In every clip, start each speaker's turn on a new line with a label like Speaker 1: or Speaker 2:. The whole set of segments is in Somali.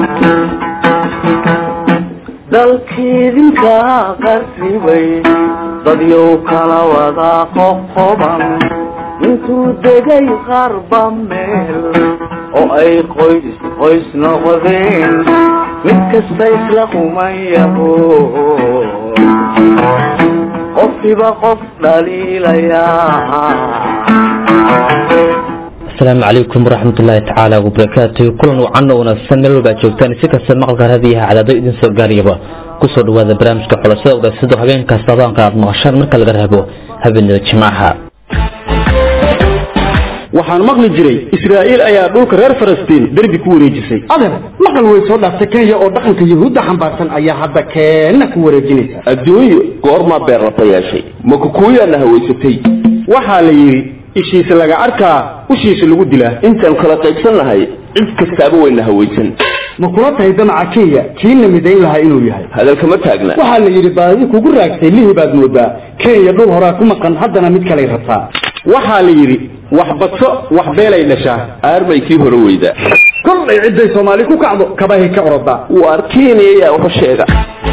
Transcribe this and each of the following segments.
Speaker 1: dalkiidinka qarribay dadyow kala wada qoqoban intuu degay qarba meel oo ay qoys qoys noqdeen mid kasta isla qumayaho qofkiiba qof dhaliilayaa
Speaker 2: asalaamu calaykum waraxmat ullaahi tacaala wabarakaatu kulan wacan oo wanaagsan meel walba ad joogtaan si kasta maqalka raadiyaha cadaado idin soo gaariyaba kusoo dhawaada barnaamijka xulashada wadaagsadoo habeen kasta abaanka aad maqashaan marka laga reebo habeenada jimcaha
Speaker 3: waxaan maqli jiray israa'iil ayaa dhulka reer falastiin derbi ku wareejisay
Speaker 4: adeer maqal way soo dhaaftay kenya oo dhaqanka yuhuudda xambaarsan ayaa hadda keenna ku wareejinaysa
Speaker 5: adduunyo goormaa beerrata yeeshay ma kukuuyaana hawaysatay
Speaker 3: waxaa la yidhi ishiisa laga arkaa ushiisa lagu dilaa
Speaker 5: intaan kala qaybsan lahay cid kastaaba wayna hawaysan
Speaker 4: ma kula tahay damaca kenya kiina midayn lahaa inuu yahay
Speaker 5: hadalkama taagna
Speaker 4: waxaa la yidhi baadi kugu raagtay lihi baad moodaa kenya dhul horaa ku maqan haddana mid kalay rabtaa
Speaker 3: waxaa la yidhi wax badso wax beelay dhashaa
Speaker 5: aarmay kii hore weyda
Speaker 4: kollay cidday soomaali ku kacdo kabahay ka orodaa
Speaker 5: waar kenya yaa waxu sheega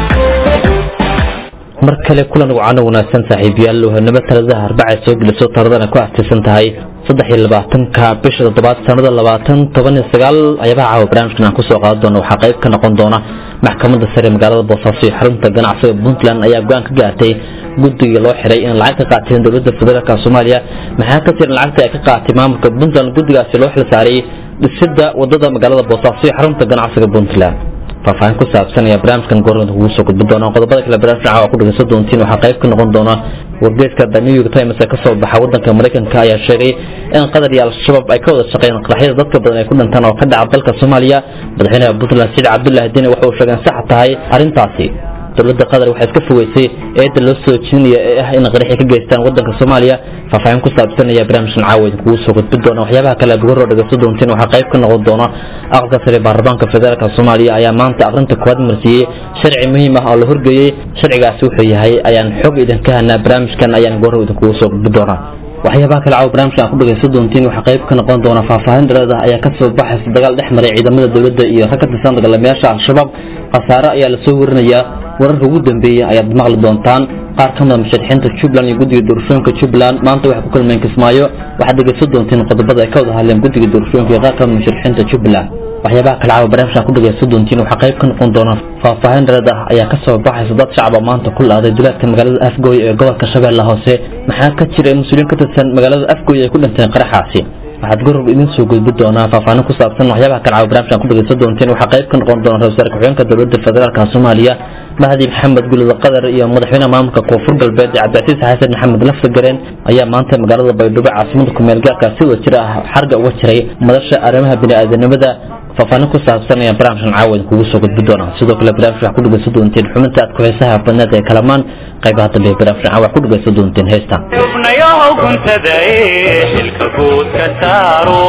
Speaker 2: mar kale kulan wacano wanaagsan saaxiibayaal wahanimo taladaha arbacay soo geliso taradana ku astiisan tahay saddex iyo labaatanka bisha toddobaad sanada labaatan toban iyo sagaal ayabaha caawa barnaamijkan aan kusoo qaadan doono waxaa qayb ka noqon doona maxkamadda sare magaalada boosaaso iyo xarunta ganacsiga puntland ayaa go-aan ka gaartay guddiga loo xiray in lacag ka qaateen dowladda federaalk soomaaliya maxaa ka jiran lacagta ay ka qaatay maamulka puntland guddigaasi loo xil saaray dhisida wadada magaalada boosaaso iyo xarunta ganacsiga puntland faahfaahin ku saabsan ayaa barnaamijkan goornada kugu soo gudbi doona qodobada kale barnaamijka caawa ku dhageysan doontiin waxaa qayb ka noqon doona wargeeska the new york times ee kasoo baxa wadanka maraykanka ayaa sheegay in qatar iyo al-shabaab ay ka wada shaqeeyeen qaraxyada dadka badan ay ku dhintaan oo ka dhaca dalka soomaaliya madaxweynaha puntland saciid cabdullaahi dine waxa uu sheegay in sax tahay arrintaasi dowladda qatar waxay iska fogeysay eedda loo soo jeedinaya ee ah in qaraxi ka geystaan wadanka soomaaliya faahfaahin ku saabsan ayaa barnaamijkan caawa idinkugu soo gudbi doona waxyaabaha kale aad uga hor dhegeysan doontiin waxaa qayb ka noqon doona aqalka sare baarlamaanka federaalk soomaaliya ayaa maanta aqrinta koowaad marsiiyey sharci muhiim ah oo la horgeeyey sharcigaasi wuxuu yahay ayaan xog idinka hanaa barnaamijkan ayaan goor idinkugu soo gudbi doonaa waxyaabaha kale caawa barnaamijkan ku dhageysan doontiin waxaa qayb ka noqon doona faahfaahin dhereed ah ayaa kasoo baxaysa dagaal dhex maray ciidamada dowladda iyo rag ka tirsan dagaalamayaasha al-shabaab khasaare ayaa lasoo warinayaa wararka ugu dambeeya ayaad maqli doontaan qaar ka mida musharaxiinta jubbaland iyo guddiga doorashooyinka jubbaland maanta waxay ku kulmeen kismaayo waxaad dhegeysan doontiin qodobada ay ka wada hadleen guddiga doorashooyinka iyo qaar ka mida musharaxiinta jubbaland waxyaabaha kale caawa barnaamijkan ku dhageysan doontiin waxaa qayb ka noqon doona faahfaahin dhereed ah ayaa kasoo baxaysa dad shacaba maanta ku laaday duleedka magaalada afgooy ee gobolka shabeelle hoose maxaa ka jira in mas-uuliyiin ka tirsan magaalada afgooy ay ku dhinteen qaraxaasi waxaad gorob idin soo gudbi doonaa faahfaahin ku saabsan waxyaabaha kale caawa barnaamijkan ku dhageysan doontiin waxaa qayb ka noqon doona ra-isul wasaare ku-xigeenka dowladda federaalk soomaaliya mahdi maxamed gulid qatar iyo madaxweynaha maamulka koonfur galbeed cabdicasiis xasan maxamed laftagareen ayaa maanta magaalada baydhabo caasimada kumeel gaarka si wada jir ah xarga uga jiray madasha arrimaha bini-aadanimada faahfaahin ku saabsan ayaan barnaamijkan caawa idinkugu soo gudbi doonaa sidoo kale barnaamijka waxaa ku dhegeysan doonteen xubinta aad ku-xiisaha badneed ee kalamaan qaybaha dambe ee barnaamijkan caawa ku dhegeysan doonteen heesta
Speaker 6: xubnayahow guntada ee xilka guud ka saaro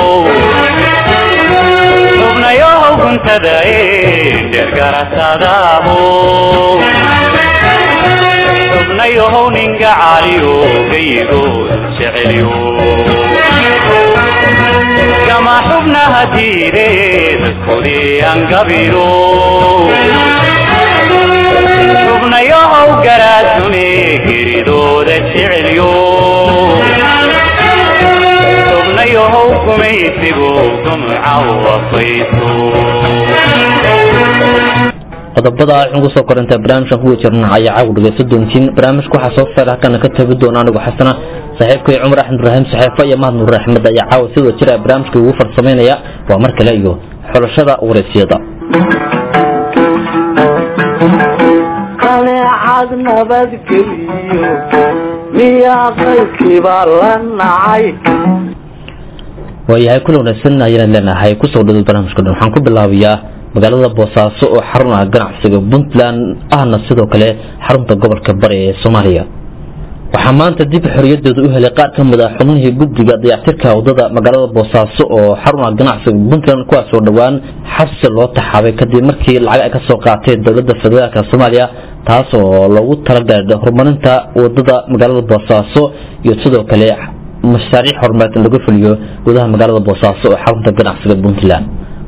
Speaker 6: xubnayahow guntada ee dhergarasadaaho xubnayahow ninga caliyo gayigood jecelyo kama xubnaha diire dadkoodii angabiro xubnayahow garaadune geridooda jecelyo xubnayahow gumaysigu gumca wafayso
Speaker 2: qodobada waxaan kusoo korintaa barnaamijkan kuwa jirna ayaa caawa dhegeysan doontiin barnaamijka waxaa soo saar halkana ka tabi doona anigu xasana saaxiibkay cumar axmed ibraahim saxeefo iyo mahad nuur axmed ayaa caawa sidoo jira barnaamijka ugu farsamaynaya waa mar kale iyo xulashada wareysiyada
Speaker 1: qaneecad nabadgeliyo miyaa qaybkiibaa la nacay
Speaker 2: waayahay kula wanaagsan ayaan leenahay kusoo dhawad barnaamijka dhan waxaan ku bilaabayaa magaalada boosaaso oo xarun ah ganacsiga puntland ahna sidoo kale xarunta gobolka bari ee soomaaliya waxaa maanta dib xoriyadooda u helay qaar ka mid ah xubnihii guddiga dayactirka wadada magaalada boosaaso oo xarun ah ganacsiga puntland kuwaasoo dhowaan xabsi loo taxaabay kadib markii lacag ay kasoo qaateen dowladda federaalk soomaaliya taas oo loogu talagalay horumarinta wadada magaalada boosaaso iyo sidoo kale mashaariic horumareed in lagu fuliyo gudaha magaalada boosaaso oo xarunta ganacsiga puntland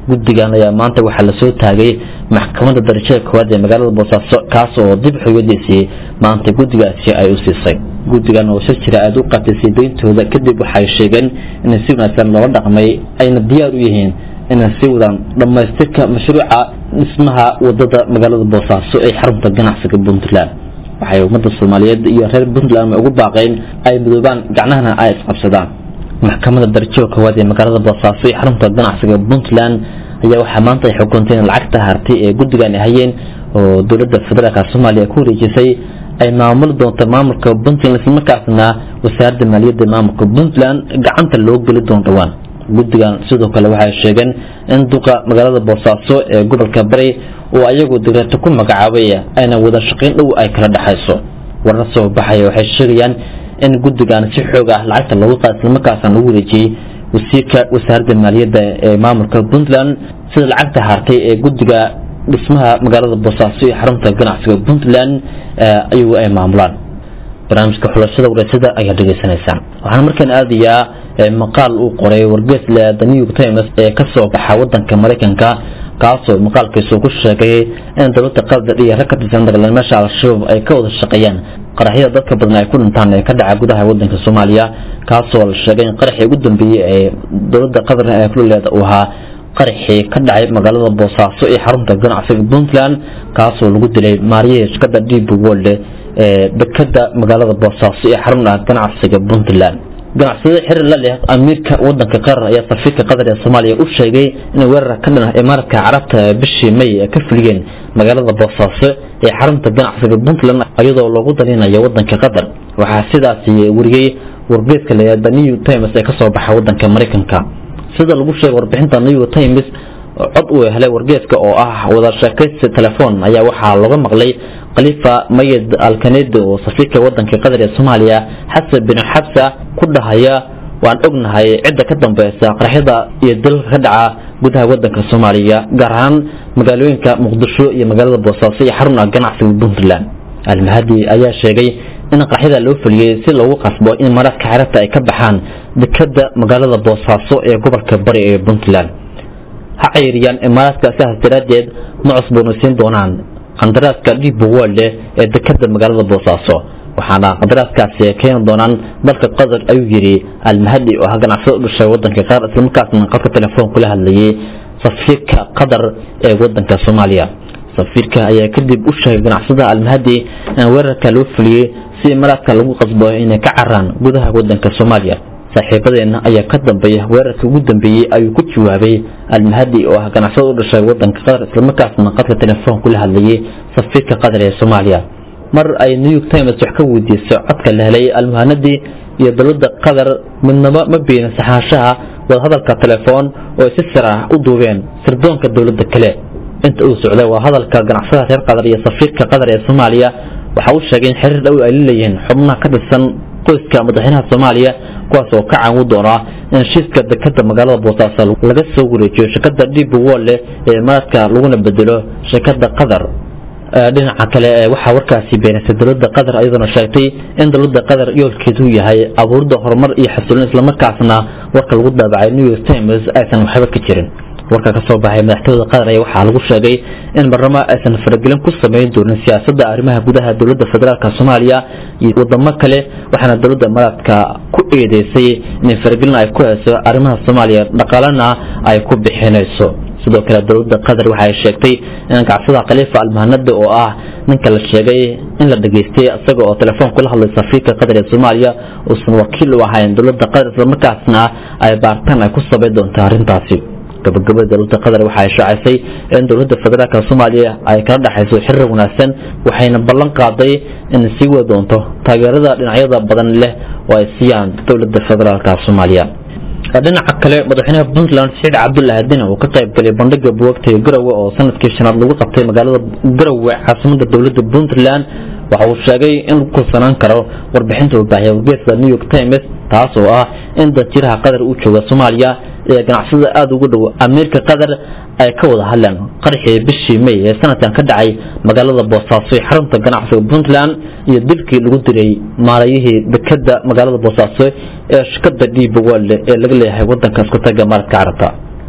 Speaker 2: guddigan ayaa maanta waxaa lasoo taagay maxkamadda darajada koowaad ee magaalada boosaaso kaas oo dib xuyadiisii maanta guddigaasi ay u siisay guddigan oo shir jira aada u qatisay deyntooda kadib waxay sheegeen inay si wanaagsan loola dhaqmay ayna diyaar u yihiin inay sii wadaan dhammaystirka mashruuca dhismaha wadada magaalada boosaaso ee xarunta ganacsiga puntland waxay ummadda soomaaliyeed iyo reer puntland ugu baaqeen ay midoobaan gacnahana ay isqabsadaan maxkamadda darajada koowaad ee magaalada boosaaso ee xarunta ganacsiga puntland ayaa waxaa maanta ay xukuntay in lacagta hartay ee guddigan ay hayeen oo dowladda federaalka soomaaliya ku wareejisay ay maamuli doonto maamulka puntland islamarkaasna wasaaradda maaliyadda maamulka puntland gacanta loo geli doono dhowaan guddigan sidoo kale waxay sheegeen in duqa magaalada boosaaso ee gobolka bari oo ayagu digreeto ku magacaabay ayna wada shaqayn dhow ay kala dhexayso warar soo baxaya waxay sheegayaan in guddigan si xoog ah lacagta loogu qaada islamarkaasna lagu wareejiyey wasiirka wasaaradda maaliyadda ee maamulka puntland sida lacagta hartay ee guddiga dhismaha magaalada boosaaso iyo xarunta ganacsiga puntland ayagu ay maamulaan barnaamijka xulashada wareysada ayaa dhegeysanaysaan waxaana markaan aadayaa maqaal uu qoray wargeysle the new york times ee kasoo baxa wadanka maraykanka kaasoo maqaalkiisu ku sheegay in dowladda qatar iyo rag ka tirsan dagaalamayaasha al-shabaab ay ka wada shaqeeyaan qaraxyada dadka badan ay ku dhintaan ee ka dhaca gudaha wadanka soomaaliya kaasoo la sheegay in qaraxii ugu dambeeyey ee dowladda qatar ee kulleeda uu ahaa qaraxii ka dhacay magaalada boosaaso ee xarunta ganacsiga puntland kaasoo lagu dilay maariyaha shirkada deep world ee dekada magaalada boosaaso ee xarunta ganacsiga puntland ganacsiyada xiriir la leh amiirka wadanka qatar ayaa safiirka qatar ee soomaaliya u sheegay in weerar ka dhan imaaraadka carabta bishii may ay ka fuliyeen magaalada boosaaso ee xarunta ganacsiga puntland iyadoo loogu dalinayo wadanka qatar waxaa sidaasi wariyey wargeeska le the new times ee kasoo baxa wadanka maraykanka sida lagu sheegay warbixinta new times cod uu helay wargeeska oo ah wada sheekaysi telefoon ayaa waxaa looga maqlay khalifa mayed alkanedi oo safiirka wadanka qatar ee soomaaliya xasan bin xabsa ku dhahaya waan ognahay cidda ka dambeysa qaraxyada iyo dalka ka dhaca gudaha wadanka soomaaliya gaar ahaan magaalooyinka muqdisho iyo magaalada boosaaso iyo xaruna ganacsiga puntland almahadi ayaa sheegay in qaraxyada loo fuliyey si loogu qasbo in maraadka xeerarta ay ka baxaan dekada magaalada boosaaso ee gobolka bari ee puntland ha ceyriyaan imaaraadka sidaas daraaddeed ma cusboonaysiin doonaan qandaraaska deep world ee dekada magaalada boosaaso waxaana qandaraaskaasi keeni doonaan dalka qatar ayuu yidhi almahadi oo ah ganacsada u dhashay wadanka qaar islamarkaasna qadka telefoon kula hadlayay safiirka qatar ee wadanka soomaaliya safiirka ayaa kadib u sheegay ganacsada almahadi in weerarka loo fuliyey si imaaraadka lagu qasbo inay ka caraan gudaha wadanka soomaaliya saaxiibadeena ayaa ka dambeeya weerarka ugu dambeeyey ayuu ku jawaabay almahadi oo ah ganacsada u dhashay wadanka qatar islamarkaasna qadka telefoon kula hadlayay safiirka qatar ee soomaaliya mar ay new york times wax ka weydiisay codka la helay almuhanadi iyo dowladda qatar midnaba ma beenin saxaashaha wadahadalka telefoon oo ay si sir ah u duubeen sirdoonka dowladda kale inta uu socday waa hadalka ganacsada reer qatar iyo safiirka qatar ee soomaaliya waxa uu sheegay in xiriir dhow ay leeyihiin xubnaha ka tirsan qoyska madaxweynaha soomaaliya kuwaas oo ka caawin doona in heshiiska dekada magaalada boosaaso laga soo wareejiyo shirkada deep world ee imaaraadka laguna bedelo shirkada qatar dhinaca kale waxaa warkaasi beenisay dowladda qatar iyadoona sheegtay in dowladda qatar yoolkeedu yahay abuurida horumar iyo xasiloon islamarkaasna warka lagu daabacay new york times aysan waxba ka jirin warka ka soo baxay madaxtooyada qatar ayaa waxaa lagu sheegay in barlama aysan faragelin ku samayn doonin siyaasadda arrimaha gudaha dowladda federaalk soomaaliya iyo wadamo kale waxaana dowladda imaaraadka ku eedeysay in faragelin ay ku hayso arrimaha soomaaliya dhaqaalena ay ku bixinayso sidoo kale dowladda qatar waxay sheegtay in gacsada khaliifa almahanada oo ah ninka la sheegay in la dhageystay isaga oo telefoon kula hadlay safiirka qatar ee soomaaliya uusan wakiil u ahayn dowladda qatar islamarkaasna ay baartaan ay ku sabay doonto arrintaasi gabagabada dowladda qatar waxa ay shaacisay in dowladda federaalk soomaaliya ay kala dhexayso xiriir wanaagsan waxayna ballan qaaday in sii wadi doonto taageerada dhinacyada badan leh oo ay siiyaan dowladda federaalk soomaaliya dhinaca kale madaxweynaha puntland saciid cabdullahi adina uu ka qayb galay bandhiga buwagta ee garowe oo sanadkii shanaad lagu qabtay magaalada garowe caasimada dowladda puntland waxa uu sheegay in lagu kalsanaan karo warbixinta uu baahiyay wargeeska new york times taas oo ah in danjiraha qatar uu jooga soomaaliya ee ganacsada aada ugu dhow amiirka qatar ay ka wada hadleen qarxii bishii may ee sanadkan ka dhacay magaalada boosaaso ee xarunta ganacsiga puntland iyo dilkii lagu diray maalayihii dekada magaalada boosaaso ee shirkada deep world ee laga leeyahay wadanka isku taga maaradka carabta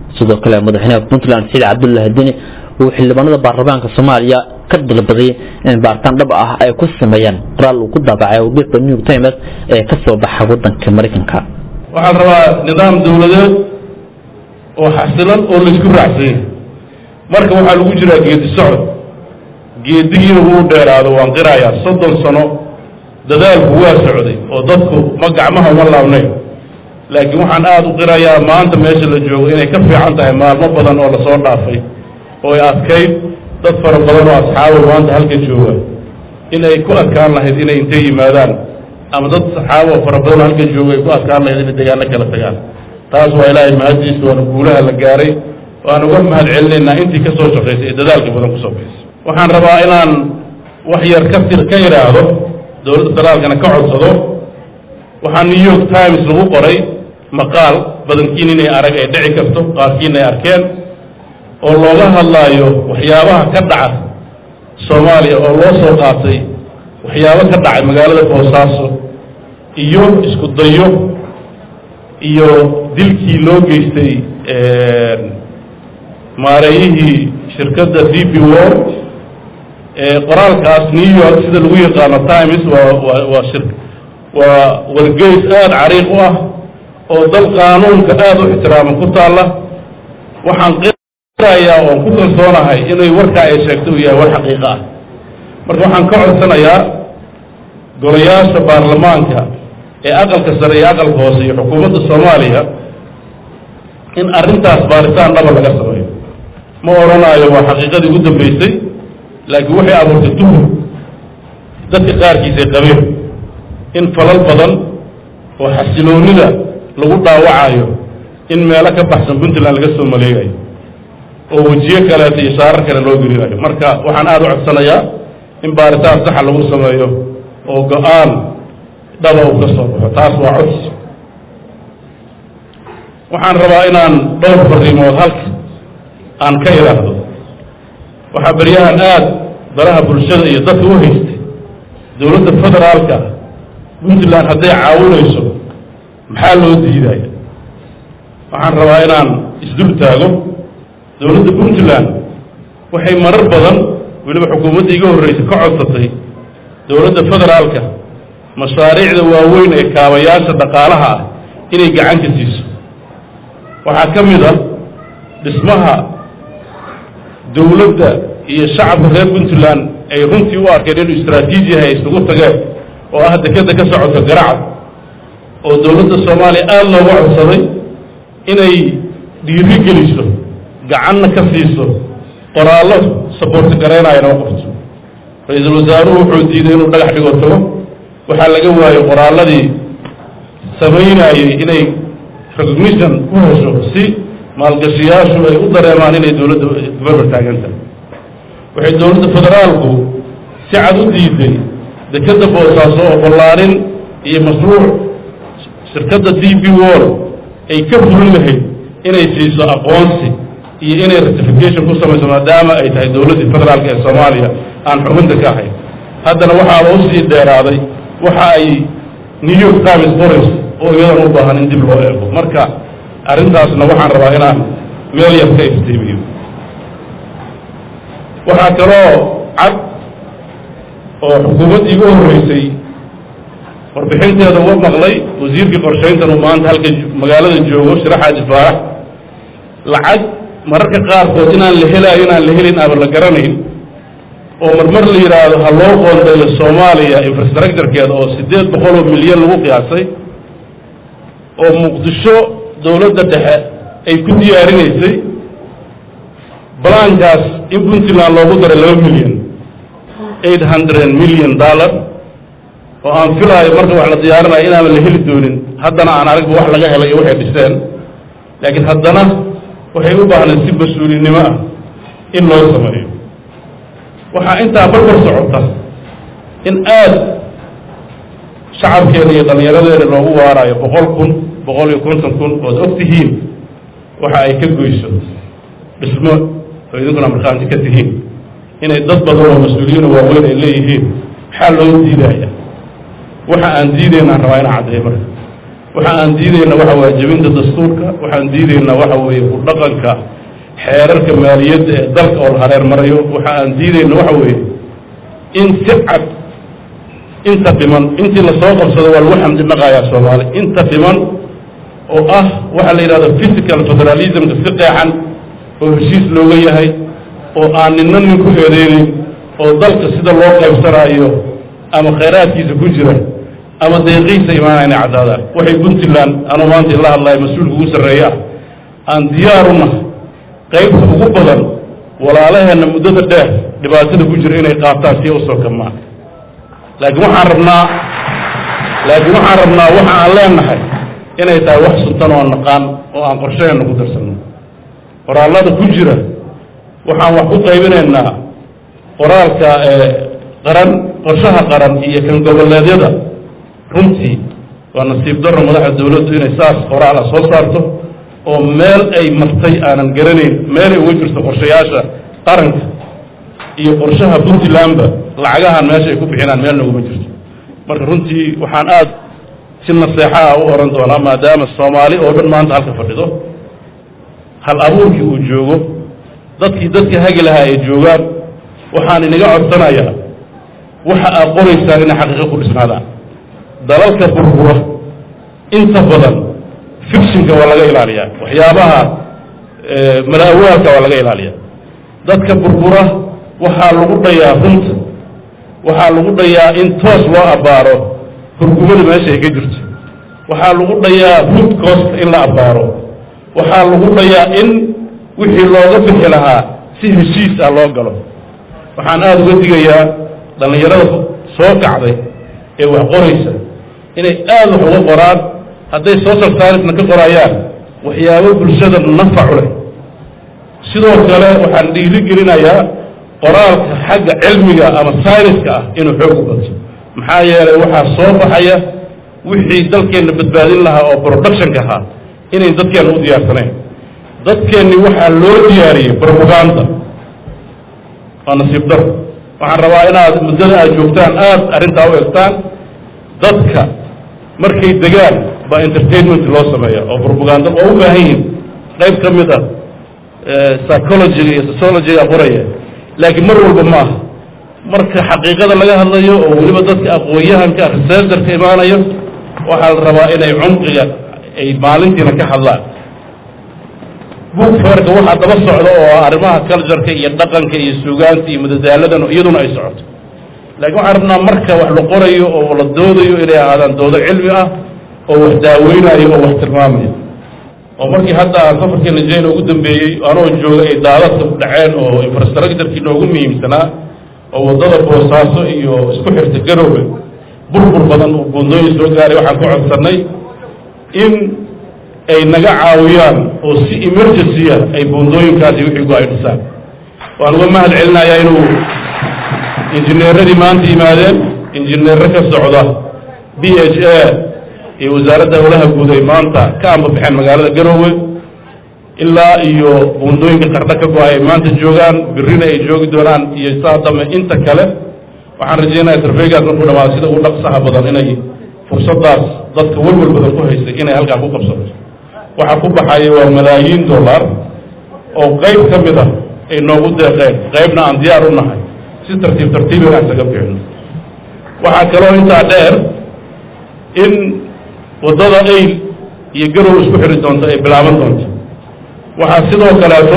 Speaker 2: sidoo kale madaxweynaha puntland saciid cabdullaahi deni uu xildhibaanada baarlamaanka soomaaliya ka dalbaday in baaritaan dhab ah ay ku sameeyaan qoraal uu ku daabacay warbixda new york times ee ka soo baxa wadanka maraykanka
Speaker 7: waxaan rabaa nidaam dawladeed oo xasilan oo laysku raacsan yahay marka waxaa lagu jiraa geedi socod geedigiina wuu dheeraado waan qirayaa soddon sano dadaalku waa socday oo dadku ma gacmaha uma laabnayn laakiin waxaan aada u qirayaa maanta meesha la joogo inay ka fiican tahay maalmo badan oo lasoo dhaafay oo ay adkayd dad fara badan oo asxaabo maanta halka jooga in ay ku adkaan lahayd inay intay yimaadaan ama dad saxaabo fara badan oo halka jooga ay ku adkaan lahayd inay degaano kala tagaan taas waa ilaahay mahaddiisa waana guulaha la gaaray waan uga mahad celinaynaa intii ka soo shaqaysay ee dadaalka badan kusoo baxaysay waxaan rabaa inaan wax yar ka tir ka yidhaahdo dowladda federaalkana ka codsado waxaa new york times lagu qoray maqaal badankiin inay arag ay dhici karto qaarkiin ay arkeen oo looga hadlaayo waxyaabaha ka dhaca soomaaliya oo loo soo qaatay waxyaabo ka dhacay magaalada boosaaso iyo isku dayo iyo dilkii loo geystay maareeyihii shirkadda d b wor qoraalkaas new york sida lagu yaqaano times waa waa waa shir waa wargeys aada cariiq u ah oo dal qaanuunka aada u ixtiraama ku taalla waxaan qirayaa oon ku kalsoonahay inay warkaa ay sheegto uu yahay war xaqiiqo ah marka waxaan ka codsanayaa golayaasha baarlamaanka ee aqalka sare iyo aqalka hoose iyo xukuumadda soomaaliya in arrintaas baaritaan dhaba laga sameeyo ma odhanaayo waa xaqiiqadii ugu dambaysay laakiin waxay abuurtay tuhur dadka qaarkiisay qabeen in falal badan oo xasiloonida lagu dhaawacayo in meelo ka baxsan puntland laga soo maleegayo oo wejiyo kaleeto iyo shaarar kale loo gelinayo marka waxaan aada u codsanayaa in baaritaan saxa lagu sameeyo oo go-aan dhaba uu ka soo baxo taas waa codsi waxaan rabaa inaan dhowr fariimood halka aan ka idhaahdo waxaa beryahan aada baraha bulshada iyo dadka u haystay dowladda federaalka puntland hadday caawinayso maxaa loo diidaya waxaan rabaa inaan isdul taago dowladda puntland waxay marar badan weliba xukuumadda iga horreysay ka codsatay dowladda federaalka mashaariicda waaweyn ee kaabayaasha dhaqaalaha ah inay gacan ka siiso waxaa ka mid a dhismaha dowladda iyo shacabka reer puntland ay runtii u arkeen inuu istraatiiji yahay isugu tageen oo ah dekeda ka socoto garacad oo dowladda soomaaliya aada looga codsaday inay dhiiri geliso gacanna ka siiso qoraallo saboorti garaynaya noo qabto ra-iisul wasaaruhu wuxuu diiday inuu dhagax dhigo tago waxaa laga waayey qoraalladii samaynayey inay recognition ku hesho si maalgashiyaashu ay u dareemaan inay dowladda goberber taagan tahay waxay dowladda federaalku si cad u diiday dekeda boosaaso oo ballaarin iyo mashruuc shirkadda d b wall ay ka fulin lahayd inay siiso aqoonsi iyo inay ratification ku samayso maadaama ay tahay dowladdii federaalka ee soomaaliya aan xubinta ka ahayn haddana waxaaba usii dheeraaday waxa ay new york times qorayso oo iyadan u baahan in dib loo eego marka arrintaasna waxaan rabaa inaan meel yar ka iftiimiyo waxaa kaloo cad oo xukuumaddii igu horreysay warbixinteeda uga maqlay wasiirkii qorshayntan uu maanta halka magaalada joogo shiraxaaji faarax lacag mararka qaarkood inaan la helaayo inaan la helin aaba la garanayn oo marmar la yidhaahdo ha loo qoondeeyo soomaaliya infrastructurekeeda oo siddeed boqol oo milyan lagu qiyaasay oo muqdisho dowladda dhexe ay ku diyaarinaysay balaankaas in puntland loogu daray laba milyan eight hundred million dollar oo aan filaayo marka wax la diyaarinayo inaaban la heli doonin haddana aan aragba wax laga helay iyo waxay dhiseen laakiin haddana waxay u baahnayd si mas-uulinimo ah in loo sameeyo waxaa intaa barbar socota in aad shacabkeena iyo dhallinyaradeena loogu waaraayo boqol kun boqol iyo konton kun ood og tihiin waxa ay ka goyso dhismo oo idinkuna markhaanti ka tihiin inay dad badan oo mas-uuliyiin oo waaweyn ay leeyihiin maxaa loo diidaya waxa aan diidaynaan rabaa inaan caddeeyo marka waxa aan diidayna waxa waye jebinta dastuurka waxaan diidaynaa waxa weeye ku dhaqanka xeerarka maaliyadda ee dalka oo la hareer marayo waxa aan diidayna waxa weeye in si cad inta dhiman intii lasoo qabsado waa lagu xamdi dhaqayaa soomaali inta dhiman oo ah waxaa la yidhahda physical federalismka si qeexan oo heshiis looga yahay oo aan ninna nin ku eedeynin oo dalka sida loo qaybsanaayo ama khayraadkiisa ku jira ama deeqiisa imaanayna caddaadaan waxay puntland anuu maanta ila hadlaya mas-uulka ugu sarreeya ah aan diyaaru nahay qaybta ugu badan walaalaheenna muddada dheer dhibaatada ku jira inay qaataan si usoo kamaan laakiin waxaan rabnaa laakiin waxaan rabnaa waxa aan leenahay inay tahay wax suntan oo naqaan oo aan qorshaheenna ku darsanno qoraallada ku jira waxaan wax ku qaybinaynaa qoraalka ee qaran qorshaha qaran iyo kan goboleedyada runtii waa nasiib darro madaxda dawladdu inay saas qoraala soo saarto oo meel ay martay aanan garanayn meelay uga jirto qorshayaasha qaranka iyo qorshaha puntlandba lacagahan meesha ay ku bixinaan meelna ugama jirto marka runtii waxaan aada si naseexa ah u oran doonaa maadaama soomaali oo dhan maanta halka fadhido hal abuurkii uu joogo dadkii dadka hagi lahaa ay joogaan waxaan inaga codsanayaa waxa aad qoraysaan inay xaqiiqo ku dhisnaadaan dalalka burbura inta badan fictionka waa laga ilaaliyaa waxyaabaha mala-awaalka waa laga ilaaliyaa dadka burbura waxaa lagu dhayaa runta waxaa lagu dhayaa in toos loo abbaaro hurgumada meesha ay ka jirto waxaa lagu dhayaa root cost in la abbaaro waxaa lagu dhayaa in wixii looga bixi lahaa si heshiis ah loo galo waxaan aada uga digayaa dhallinyarada soo kacday ee wax qoraysa inay aada wax uga qoraan hadday social science-na ka qorayaan waxyaabo bulshada nafacu leh sidoo kale waxaan dhiiri gelinayaa qoraalka xagga cilmiga ama sayniska ah inuu xoog u bato maxaa yeelay waxaa soo baxaya wixii dalkeenna badbaadin lahaa oo productionka ahaa inayn dadkeenna u diyaarsanayn dadkeenni waxaa loo diyaariyey propaganda waa nasiib dar waxaan rabaa inaad muddada aad joogtaan aada arrintaa u egtaan dadka markay degaan baa entertainment loo sameeya oo propaganda oo u baahan yihin qayb ka mid ah psychologiga iyo sociologiga qoraya laakiin mar walba maaha marka xaqiiqada laga hadlayo oo weliba dadka aqoon-yahanka researcherka imaanayo waxaa la rabaa inay cumqiga ay maalintiina ka hadlaan book feerka waxaa daba socda oo arrimaha cultureka iyo dhaqanka iyo suugaanta iyo madadaaladan iyaduna ay socoto laakiin waxaan rabnaa marka wax la qorayo oo la doodayo inay ahaadaan doodo cilmi ah oo wax daaweynayo oo wax tilmaamayo oo markii hadda safarkii nigeria ugu dambeeyey anoo jooga ay daadadka ku dhaceen oo infrastructurkii noogu muhiimsanaa oo waddada boosaaso iyo isku xirta garowga burbur badan oo buundooyin soo gaaray waxaan ku codsannay in ay naga caawiyaan oo si emergency ah ay buundooyinkaasi wixii go ay dhisaan waan uga mahad celinayaa inuu injineeradii maanta yimaadeen injineero ka socda b h a iyo wasaaradda howlaha guud ay maanta ka ambabaxeen magaalada garoowe ilaa iyo buundooyinka qardho ka go-ay ay maanta joogaan birrina ay joogi doonaan iyo saa dambe inta kale waxaan rajeynaya sarfeygaas markuu dhamaado sida ugu dhaqsaha badan inay fursadaas dadka welwel badan ku haystay inay halkaa ku qabsato waxaa ku baxaya waa malaayiin dollar oo qayb ka mid ah ay noogu deeqeen qaybna aan diyaar u nahay si tartiib tartiib inaan isaga bixino waxaa kaloo intaa dheer in waddada ayl iyo garow isku xiri doonto ay bilaaban doonto waxaa sidoo kaleeto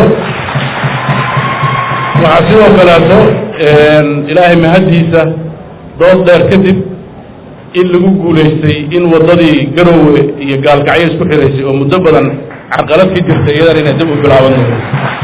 Speaker 7: waxaa sidoo kaleeto ilaahay mahaddiisa dood dheer kadib in lagu guulaystay in waddadii garowe iyo gaalkacyo isku xiraysay oo muddo badan carqalad ka jirtay iyadan inay dib u bilaaban doonto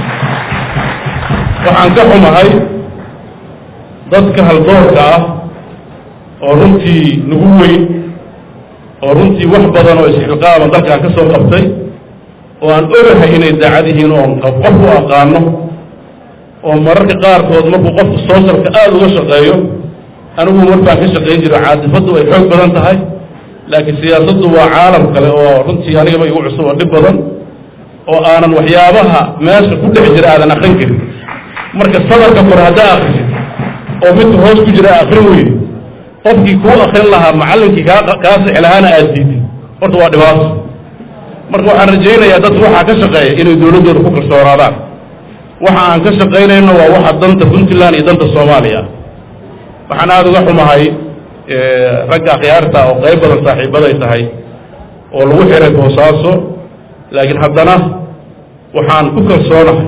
Speaker 7: waxaan ka xumahay dadka haldoorka ah oo runtii nagu weyn oo runtii wax badan oo isxilqaama dalkan ka soo qabtay oo aan ogahay inay daacad yihiin oon qof u aqaano oo mararka qaarkood markuu qofku sooshalka aada uga shaqeeyo anigu markaan ka shaqayn jiro caadifaddu ay xoog badan tahay laakiin siyaasaddu waa caalam kale oo runtii anigaba igu cusub oo dhib badan oo aanan waxyaabaha meesha ku dhex jira aadan akrin karin marka sadarka kore haddaa akrisid oo midka hoos ku jira akrin weyne qofkii kuu akrin lahaa macallinkii kaa kaa sixi lahaana aad diidid horta waa dhibaato marka waxaan rajaynayaa dadka waxaa ka shaqeeya inay dowladdooda ku kalsoonaadaan waxa aan ka shaqaynayno waa waxa danta puntland iyo danta soomaaliya waxaan aada uga xumahay ragga akhyaarta oo qayb badan saaxiibaday tahay oo lagu xiray boosaaso laakiin haddana waxaan ku kalsoonahay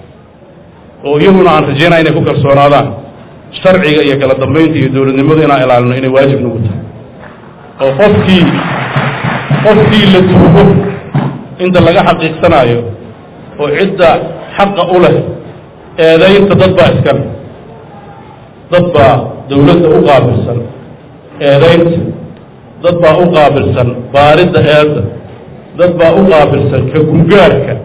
Speaker 7: oo iyaguna aan rajaynaya inay ku kalsoonaadaan sharciga iyo kala dambaynta iyo dowladnimadu inaan ilaalino inay waajib nagu tahay oo qofkii qofkii la tuugo inta laga xaqiiqsanaayo oo cidda xaqa u leh eedaynta dad baa iskale dad baa dowladda u qaabilsan eedaynta dad baa u qaabilsan baaridda eedda dad baa u qaabilsan ka gungaarka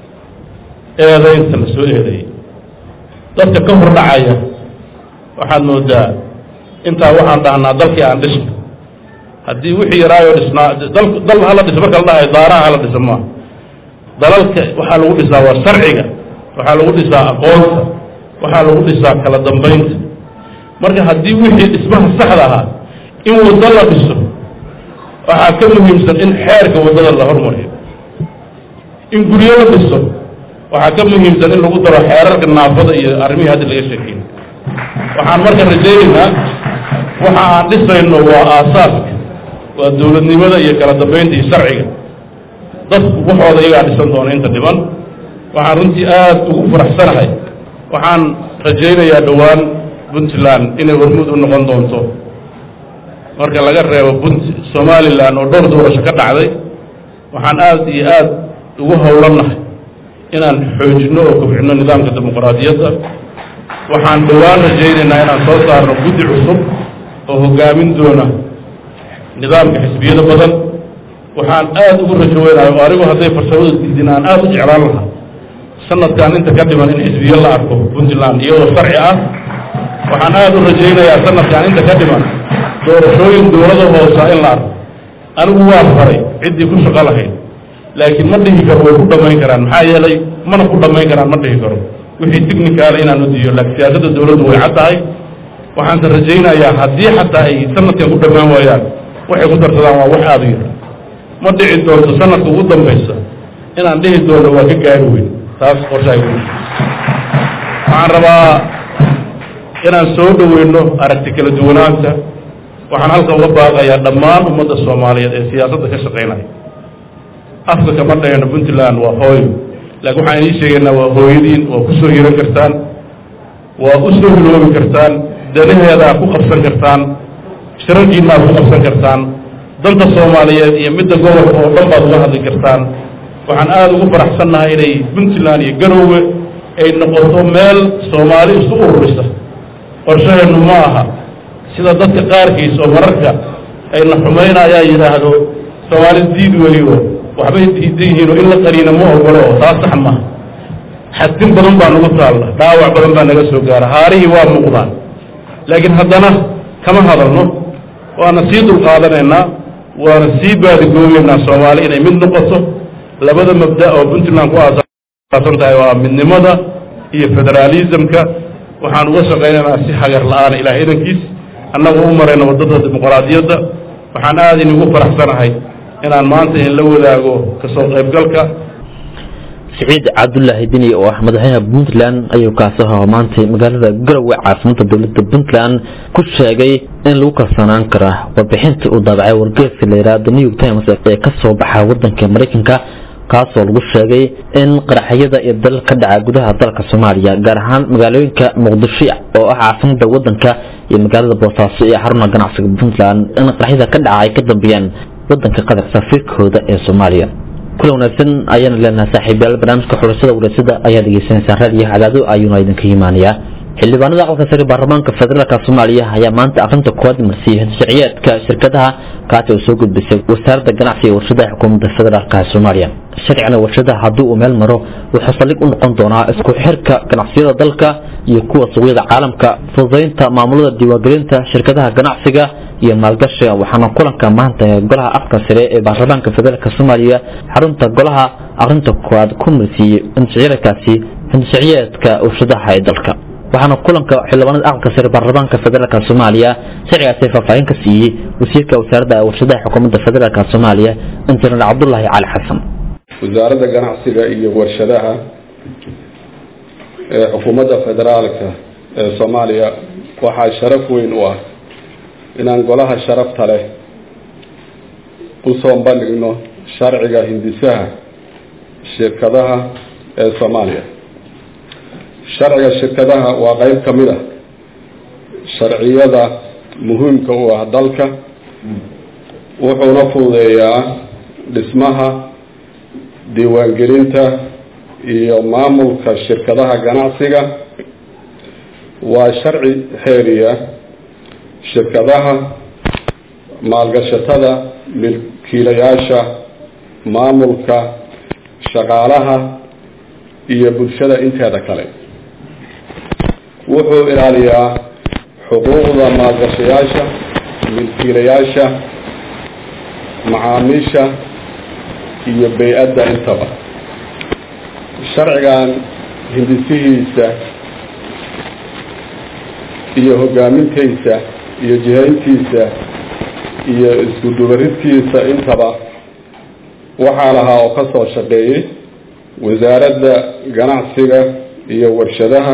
Speaker 7: eedaynta la soo eedeeyey dadka ka hor dhacaya waxaad moodaa intaa waxaan dhahnaa dalkii aan dhisno haddii wixii yaraayoo dhisnaa dal dal hala dhiso marka la dhahayo daaraha hala dhiso maaha dalalka waxaa lagu dhisaa waa sharciga waxaa lagu dhisaa aqoonta waxaa lagu dhisaa kala dambaynta marka haddii wixii dhismaha saxda ahaa in waddo la dhiso waxaa ka muhiimsan in xeerka waddada la hormariyo in guryo la dhiso waxaa ka muhiimsan in lagu daro xeerarka naafada iyo arrimihii hadda laga sheekeeyey waxaan marka rajaynaynaa waxa aan dhisayno waa aasaaska waa dowladnimada iyo kala dambaynta iyo sharciga dadku waxooda iyagaa dhisan doona inta dhiban waxaan runtii aada ugu faraxsanahay waxaan rajaynayaa dhowaan puntland inay hormuud u noqon doonto marka laga reebo punt somalilan oo dhowr doorasho ka dhacday waxaan aada iyo aada ugu howlannahay inaan xoojinno oo kobcinno nidaamka dimuqraadiyadda waxaan dhowaan rajaynaynaa inaan soo saarno guddi cusub oo hoggaamin doona nidaamka xisbiyada badan waxaan aada ugu rajo weynahay oo anigu hadday farsamada diidin aan aada u jeclaan lahaa sanadkan inta ka dhiman in xisbiyo la arko puntland iyadoo sharci ah waxaan aada u rajaynayaa sanadkan inta ka dhiman doorashooyin dowlada hoosa in la arko anigu waa faray ciddii ku shaqo lahayd laakiin ma dhihi karo way ku dhammayn karaan maxaa yeelay mana ku dhammayn karaan ma dhihi karo wixii technicaala inaan u diiyo laakiin siyaasadda dowladdu way cad tahay waxaanse rajaynayaa haddii xataa ay sanadkan ku dhammaan waayaan waxay ku darsadaan waa wax aada u yar ma dhici doonto sanadka ugu dambaysa inaan dhihi doono waa ka gaari weyn taas qorshahay ku waxaan rabaa inaan soo dhoweyno aragti kala duwanaanta waxaan halkan uga baaqayaa dhammaan ummadda soomaaliyeed ee siyaasadda ka shaqaynaya afka kama dhahayno puntland waa hooyo laakiin waxaan idiin sheegaynaa waa hooyadiin waa ku soo hiran kartaan waa u soo hiloobi kartaan danaheedaa ku qabsan kartaan shirarkiinaad ku qabsan kartaan danta soomaaliyeed iyo midda gobolka oo dhan baad uga hadli kartaan waxaan aada ugu faraxsannahay inay puntland iyo garoowe ay noqoto meel soomaali isku ururisa qorshaheennu ma aha sida dadka qaarkiis oo mararka ayna xumaynayaa yidhaahdo soomaali diid weliyo waxbay diidan yihiin oo in la qaniina ma ogolo oo taas sax maha xadtin badan baa nagu taalla dhaawac badan baa naga soo gaara haarihii waa muuqdaan laakiin haddana kama hadalno waana sii dulqaadanaynaa waana sii baadigoobeynaa soomaali inay mid noqoto labada mabda oo puntland ku aasaasan tahay waa midnimada iyo federaalismka waxaan uga shaqaynaynaa si hagar la-aana ilaah idankiis annagu u marayno waddada dimuqraadiyadda waxaan aada inigu faraxsanahay inaan maanta in la wadaago kasoo qaybgalka
Speaker 2: siciid cabdulaahi dini oo ah madaxweynaha puntland ayuu kaasi ahaa maantay magaalada garowe caasimada dowladda puntland ku sheegay in lagu kalsoonaan kara warbixintii uu daabacay wargeeska la yidhaha the new york times ee ka soo baxa wadanka maraykanka kaasoo lagu sheegay in qaraxyada iyo dalal ka dhaca gudaha dalka soomaaliya gaar ahaan magaalooyinka muqdisho oo ah caasimada wadanka iyo magaalada boosaaso iyo xaruna ganacsiga puntland in qaraxyada ka dhaca ay ka dambeeyaan wadanka qatar safiirkooda ee soomaaliya kula wanaagsan ayaana leenahay saaxiibayaal barnaamijka xulashada wareysada ayaa dhegeysanaysaan raadiyo cadaado ayuuna idinka imaanayaa xildhibaanada aqalka sare baarlamaanka federaalka soomaaliya ayaa maanta aqrinta koowaad marsiiyey sharciyeedka shirkadaha kaasi oo soo gudbisay wasaaradda ganacsiga iyo warshadaha xukuumadda federaalka soomaaliya sharcigana warshadaha haddii uu meel maro wuxuu saldhig u noqon doonaa isku xirka ganacsiyada dalka iyo kuwa suuqyada caalamka fududaynta maamulada diiwaangelinta shirkadaha ganacsiga iyo maalgashiga waxaana kulanka maanta ee golaha afka sare ee baarlamaanka federaalka soomaaliya xarunta golaha aqrinta koowaad ku marsiiyey inshaciirkaasi inshaciyeedka warshadaha ee dalka waxaana kulanka xildhibaanada aqalka sare baarlamaanka federaalka soomaaliya sharcigaasi faahfaahin ka siiyey wasiirka wasaaradda warshadaha xukuumadda federaalka soomaaliya injineer cabdulaahi cali xasan
Speaker 8: wasaaradda ganacsiga iyo warshadaha ee xukuumadda federaalka ee soomaaliya waxaa sharaf weyn u ah inaan golaha sharafta leh usoo bandhigno sharciga hindisaha shirkadaha ee soomaaliya sharciga shirkadaha waa qeyb ka mid ah sharciyada muhiimka u ah dalka wuxuuna fududeeyaa dhismaha diiwaangelinta iyo maamulka shirkadaha ganacsiga waa sharci xeeriya shirkadaha maalgashatada milkiilayaasha maamulka shaqaalaha iyo bulshada inteeda kale wuxuu ilaaliyaa xuquuqda maalgashayaasha milkiilayaasha macaamiisha iyo bay-adda intaba sharcigan hindisihiisa iyo hogaamintiisa iyo jihayntiisa iyo isku dubaridkiisa intaba waxaa lahaa oo ka soo shaqeeyey wasaaradda ganacsiga iyo warshadaha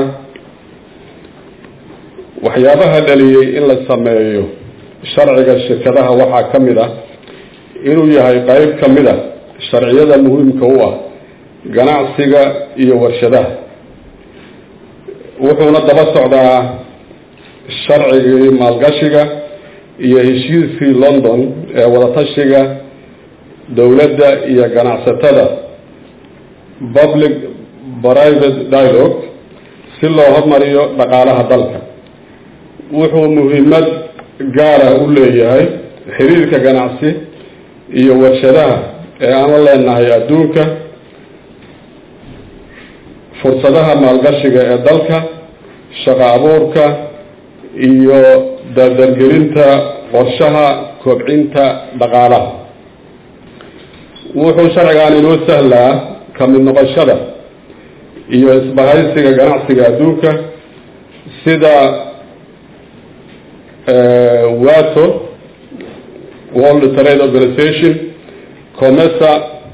Speaker 8: waxyaabaha dhaliyey in la sameeyo sharciga shirkadaha waxaa ka mid ah inuu yahay qeyb ka mid a sharciyada muhiimka u ah ganacsiga iyo warshadaha wuxuuna daba socdaa sharcigii maalgashiga iyo heshiiskii london ee wadatashiga dowladda iyo ganacsatada public private dialogue si loo hormariyo dhaqaalaha dalka wuxuu muhiimad gaara u leeyahay xiriirka ganacsi iyo warshadaha ee aan la leenahay adduunka fursadaha maalgashiga ee dalka shaqo abuurka iyo dardargelinta qorshaha kobcinta dhaqaalaha wuxuu sharcigan inoo sahlaa ka mid noqoshada iyo isbahaysiga ganacsiga adduunka sida wato world trade organization comesa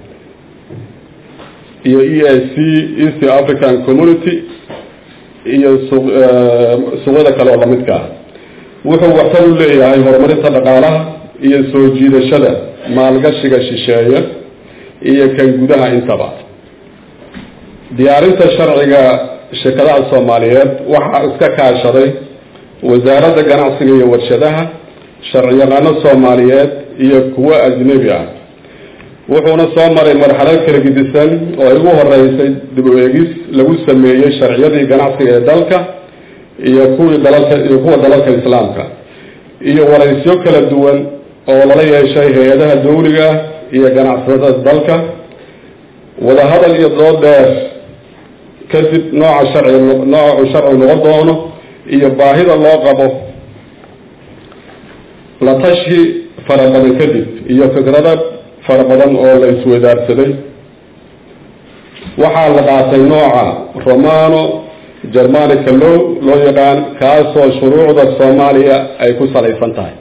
Speaker 8: iyo e i c east african community iyo suuqyada kale oo lamidka ah wuxuu waxtar u leeyahay horumarinta dhaqaalaha iyo soo jiidashada maalgashiga shisheeye iyo kan gudaha intaba diyaarinta sharciga shirkadaha soomaaliyeed waxaa iska kaashaday wasaaradda ganacsiga iyo warshadaha sharciyaqaano soomaaliyeed iyo kuwo ajnebi ah wuxuuna soo maray marxalad kala gidisan oo ay ugu horeysay dib u eegis lagu sameeyey sharciyadii ganacsiga ee dalka iyo kuwii dalalka iyo kuwa dalalka islaamka iyo waraysyo kala duwan oo lala yeeshay hay-adaha dawliga iyo ganacsatada dalka wadahadal iyo dood dheer kadib nooca sharci nooca uu sharci noqon doono iyo baahida loo qabo la tashi fara badan kadib iyo fikrada fara badan oo la isweydaarsaday waxaa la qaatay nooca romano germanica low loo yaqaan kaasoo shuruucda soomaaliya ay ku salaysan tahay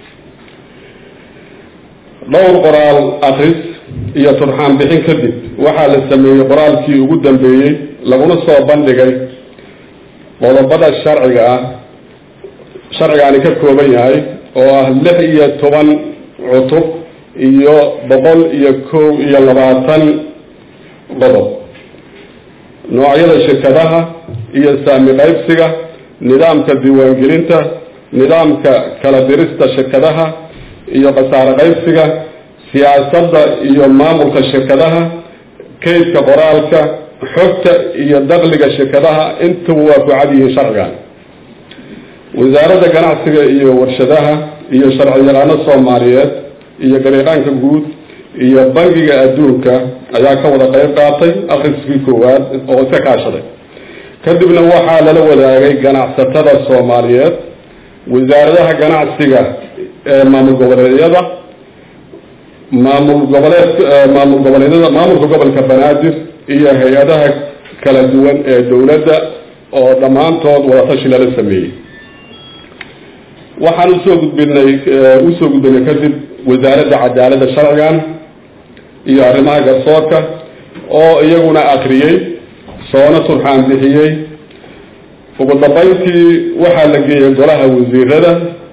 Speaker 8: dhowr qoraal akris iyo turxaan bixin kadib waxaa la sameeyey qoraalkii ugu dambeeyey laguna soo bandhigay qodobada sharciga ah sharcigaani ka kooban yahay oo ah lix iyo toban cutub iyo boqol iyo kow iyo labaatan qodob noocyada shirkadaha iyo saami qaybsiga nidaamka diiwaangelinta nidaamka kala dirista shirkadaha iyo khasaare qaybsiga siyaasadda iyo maamulka shirkadaha kaydka qoraalka xogta iyo dakliga shirkadaha intuba waa ku cad yihiin sharcigan wasaaradda ganacsiga iyo warshadaha iyo sharciyaqaano soomaaliyeed iyo gariiqaanka guud iyo bangiga adduunka ayaa ka wada qayb qaatay akhriskii koowaad oo iska kaashaday kadibna waxaa lala wadaagay ganacsatada soomaaliyeed wasaaradaha ganacsiga ee maamul goboleedyada maamul goboleed maamul goboleedyada maamulka gobolka banaadir iyo hay-adaha kala duwan ee dowladda oo dhammaantood wadatashi lala sameeyey waxaan usoo gudbinay usoo gudbinay kadib wasaaradda cadaaladda sharcigan iyo arrimaha garsoorka oo iyaguna akriyey soona turxaan bixiyey ugu dambeyntii waxaa la geeyey golaha wasiirada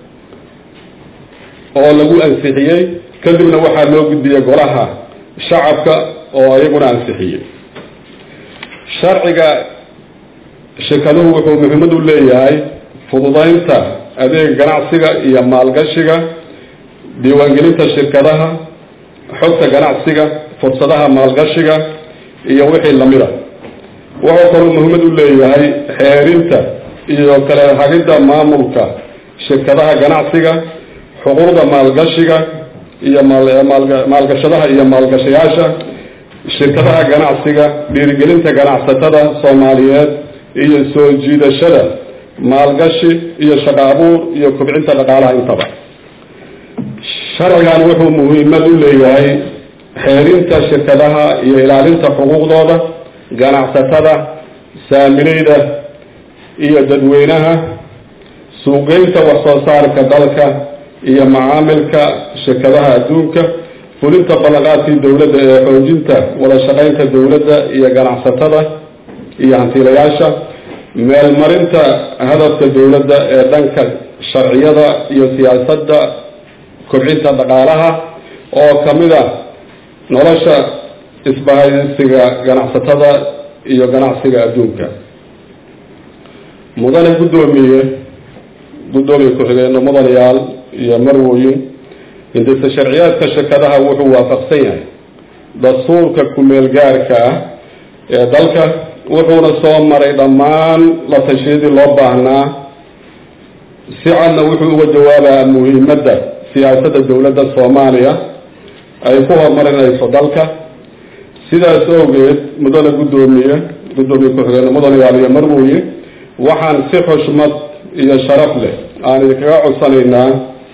Speaker 8: oo lagu ansixiyey kadibna waxaa loo gudbiyey golaha shacabka oo iyaguna ansixiyey sharciga shirkaduhu wuxuu muhiimad u leeyahay fududeynta adeeg ganacsiga iyo maalgashiga diiwaangelinta shirkadaha xogta ganacsiga fursadaha maalgashiga iyo wixii lamida wuxuu kaloo muhiimad u leeyahay xeerinta iyo kala hagidda maamulka shirkadaha ganacsiga xuquuqda maalgashiga iyo maalgashadaha iyo maalgashayaasha shirkadaha ganacsiga dhiirigelinta ganacsatada soomaaliyeed iyo soo jiidashada maalgashi iyo shaqo abuur iyo kobcinta dhaqaalaha intaba sharcigan wuxuu muhiimad u leeyahay xeerinta shirkadaha iyo ilaalinta xuquuqdooda ganacsatada saamileyda iyo dadweynaha suuqgeynta wax soo saarka dalka iyo macaamilka shirkadaha adduunka fulinta ballanqaadkii dowladda ee xoojinta wada shaqeynta dowladda iyo ganacsatada iyo hantiilayaasha meelmarinta hadafka dowladda ee dhanka sharciyada iyo siyaasadda kobcinta dhaqaalaha oo kamid a nolosha isbahaysiga ganacsatada iyo ganacsiga adduunka mudane guddoomiye guddoomiye ku-xigeenno mudanayaal iyo marwooyin hindisa sharciyaadka shirkadaha wuxuu waafaqsan yahay dastuurka ku-meel gaarka ah ee dalka wuxuuna soo maray dhammaan la tashiyadii loo baahnaa si cadna wuxuu uga jawaabaa muhiimadda siyaasadda dowladda soomaaliya ay ku horumarinayso dalka sidaas awgeed mudane guddoomiye guddoomiye ku-xigeenno mudanayaal iyo marwooye waxaan si xushmad iyo sharaf leh aan idinkaga codsanaynaa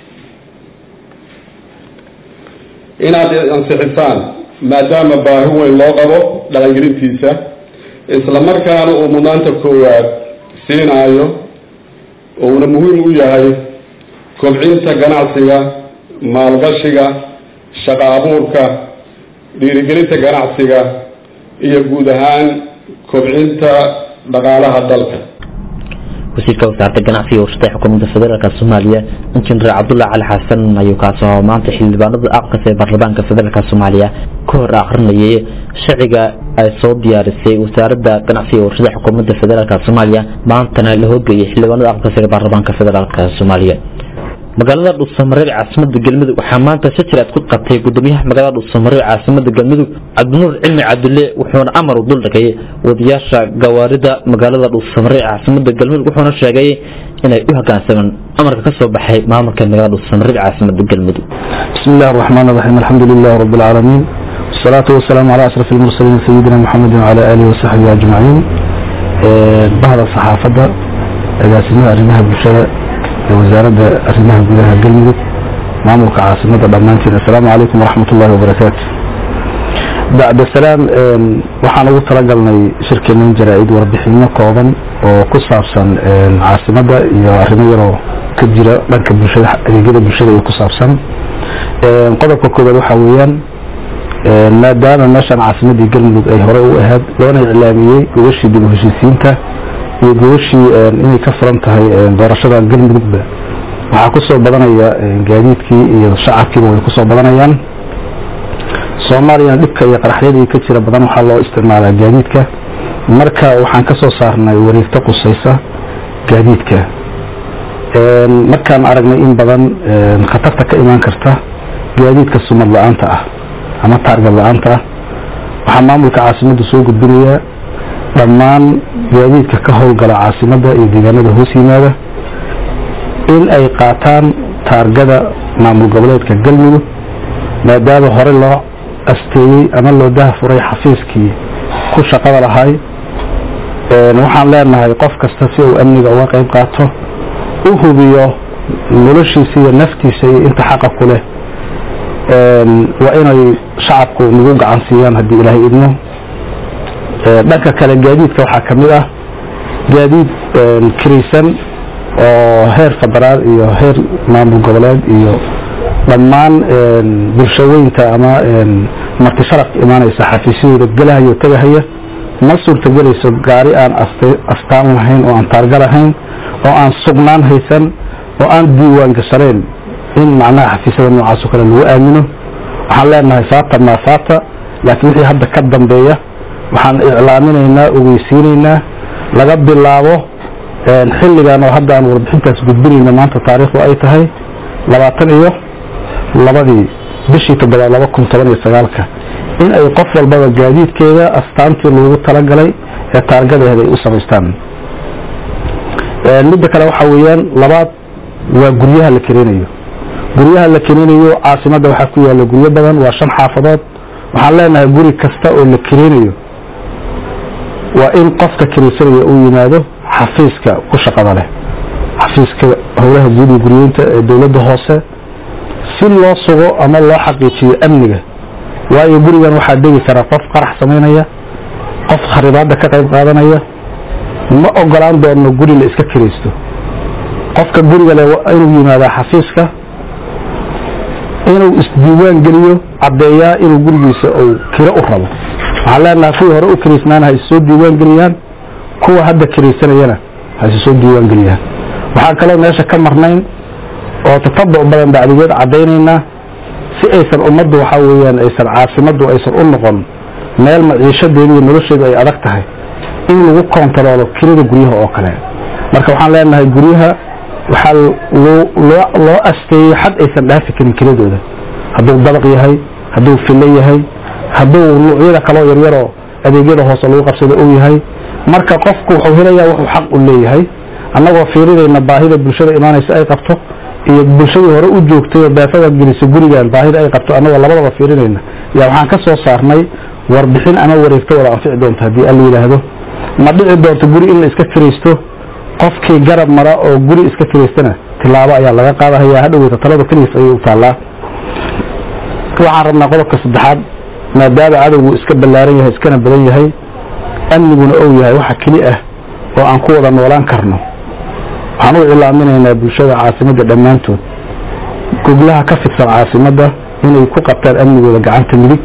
Speaker 8: inaad ansixisaan maadaama baahi weyn loo qabo dhaqangelintiisa isla markaana uu mudnaanta koowaad siinaayo uuna muhiim u yahay kobcinta ganacsiga maalgashiga shaqo abuurka dhiirigelinta ganacsiga iyo guud ahaan kobcinta dhaqaalaha dalka
Speaker 2: wasiirka wasaaradda ganacsiga warshada xukuumadda federaalka soomaaliya injineer cabdullahi cali xasan ayuu kaasoo maanta xildhibaanada aqalka ee baarlamaanka federaalka soomaaliya ka hor akrinayay sharciga ay soo diyaarisay wasaaradda ganacsiga warshada xukuumadda federaalka soomaaliya maantana la horgeeyay xildhibaanada aqalka ee baarlamaanka federaalka soomaaliya magaalada dhuusamareeb caasimada galmudug waxaa maanta shajiraad ku qabtay gudoomiyaha magaalada dhuusamareeb caasimada galmudug cabdinuur cilmi cabdulle wuxuuna amar u dul dhigay wadayaasha gawaarida magaalada dhuusamareeb caasimada galmudug wuxuuna sheegay inay u hogaansamaan amarka ka soo baxay maamulka magaalada dhuusamareeb caasimada galmudug
Speaker 9: بسم الله الرحمن الرحيم الحمد لله رب العالمين والصلاة والسلام على أشرف المرسلين سيدنا محمد وعلى آله وصحبه أجمعين بعض الصحافة إذا سمع أرمها بالشرع وزارة أرمها بلها قلمك معمولك عاصمة دمانتين السلام عليكم ورحمة الله وبركاته بعد السلام waxaan ugu talagalnay shirkeenan jaraa-id warbixino kooban oo ku saabsan caasimada iyo arrimo yaroo ka jira dhanka bulshada adeegyada bulshada iyo ku saabsan qodobka koobaad waxaa weeyaan maadaama meeshaan caasimadii galmudug ay hore u ahayd loona iclaamiyey gogashii dib u heshiisiinta iyo gogashii inay ka furan tahay doorashada galmudugba waxaa kusoo badanaya gaadiidkii iyo shacabkiiba way kusoo badanayaan soomaaliyana dhibka iyo qaraxyadii ka jira badan waxaa loo isticmaalaa gaadiidka marka waxaan ka soo saarnay wareegto qusaysa gaadiidka markaan aragnay in badan khatarta ka imaan karta gaadiidka sumad la-aanta ah ama taargad la-aanta ah waxaa maamulka caasimadda soo gudbinayaa dhammaan gaadiidka ka howlgala caasimadda iyo deegaanada hoos yimaada in ay qaataan taargada maamul goboleedka galmudug maadaama hore loo asteeyey ama loo dahafuray xafiiskii ku shaqada lahay waxaan leenahay qof kasta si uu amniga uga qayb qaato u hubiyo noloshiisa iyo naftiisa iyo inta xaqa ku leh waa inay shacabku nagu gacan siiyaan haddii ilaahay idmo dhanka kale gaadiidka waxaa ka mid ah gaadiid kiraysan oo heer federaal iyo heer maamul goboleed iyo dhammaan bulshaweynta ama marti sharaf imaanaysa xafiisyadooda gelahaya oo tegahaya ma suurtagelayso gaari aan astaan lahayn oo aan taarga lahayn oo aan sugnaan haysan oo aan diiwaan gashanayn in macnaha xafiisyada noocaas oo kale lagu aamino waxaan leenahay faata maa faata laakiin wixii hadda ka dambeeya waxaan iclaaminaynaa ogeysiinaynaa laga bilaabo xilligan oo hadda aan warbixintaas gudbinayna maanta taariikhdu ay tahay labaatan iyo labadii bishii toddobaad laba kun toban iyo sagaalka in ay qof walbaba gaadiidkeeda astaantii loogu talagalay ee taargadeeda ay u samaystaan midda kale waxaa weeyaan labaad waa guryaha la kerinayo guryaha la kerinayo caasimadda waxaa ku yaala guryo badan waa shan xaafadood waxaan leenahay guri kasta oo la kerinayo waa in qofka kiraysanaya uu yimaado xafiiska ku shaqada leh xafiiska howlaha guud iyo guryeynta ee dowladda hoose si loo sugo ama loo xaqiijiyo amniga waayo gurigan waxaa degi karaa qof qarax samaynaya qof kharibaadda ka qayb qaadanaya ma ogolaan doono guri la iska kiraysto qofka guriga le inuu yimaadaa xafiiska inuu isdiiwaan geliyo caddeeyaa inuu gurigiisa uu kiro u rabo waxaan leenahay kuwii hore u kiraysnaana ha issoo diiwaan geliyaan kuwa hadda kiraysanayana ha issoo diiwaan geliyaan waxaan kaloo meesha ka marnayn oo tatabuc badan bacdigeed caddaynaynaa si aysan ummaddu waxaa weeyaan aysan caasimaddu aysan u noqon meel maciishadeedu iyo nolosheedu ay adag tahay in lagu kontaroolo kirada guryaha oo kale marka waxaan leenahay guryaha waxaa loo asteeyey xad aysan dhaafi karin kiradooda hadduu dabaq yahay hadduu filo yahay hadduu nuucyada kaloo yaryaroo adeegyada hoose lagu qabsado uu yahay marka qofku wuxuu helayaa wuxuu xaq u leeyahay annagoo fiirinayna baahida bulshada imaanaysa ay qabto iyo bulshadii hore u joogtay oo beefada gelisa gurigan baahida ay qabto annagoo labadaba fiirinayna yaa waxaan ka soo saarnay warbixin ama wareegto wada anfici doonta haddii alla yidhaahdo ma dhici doonto guri in la iska kiraysto qofkii garab mara oo guri iska kiraystana tilaabo ayaa laga qaadahaya hadhoweyta talada keligiis ayay u taallaa waxaan rabnaa qodobka saddexaad maadaama cadowgu iska ballaaran yahay iskana badan yahay amniguna ou yahay waxa keli ah oo aan ku wada noolaan karno waxaan u cilaaminaynaa bulshada caasimadda dhammaantood goglaha ka fidsan caasimadda inay ku qabtaan amnigooda gacanta midig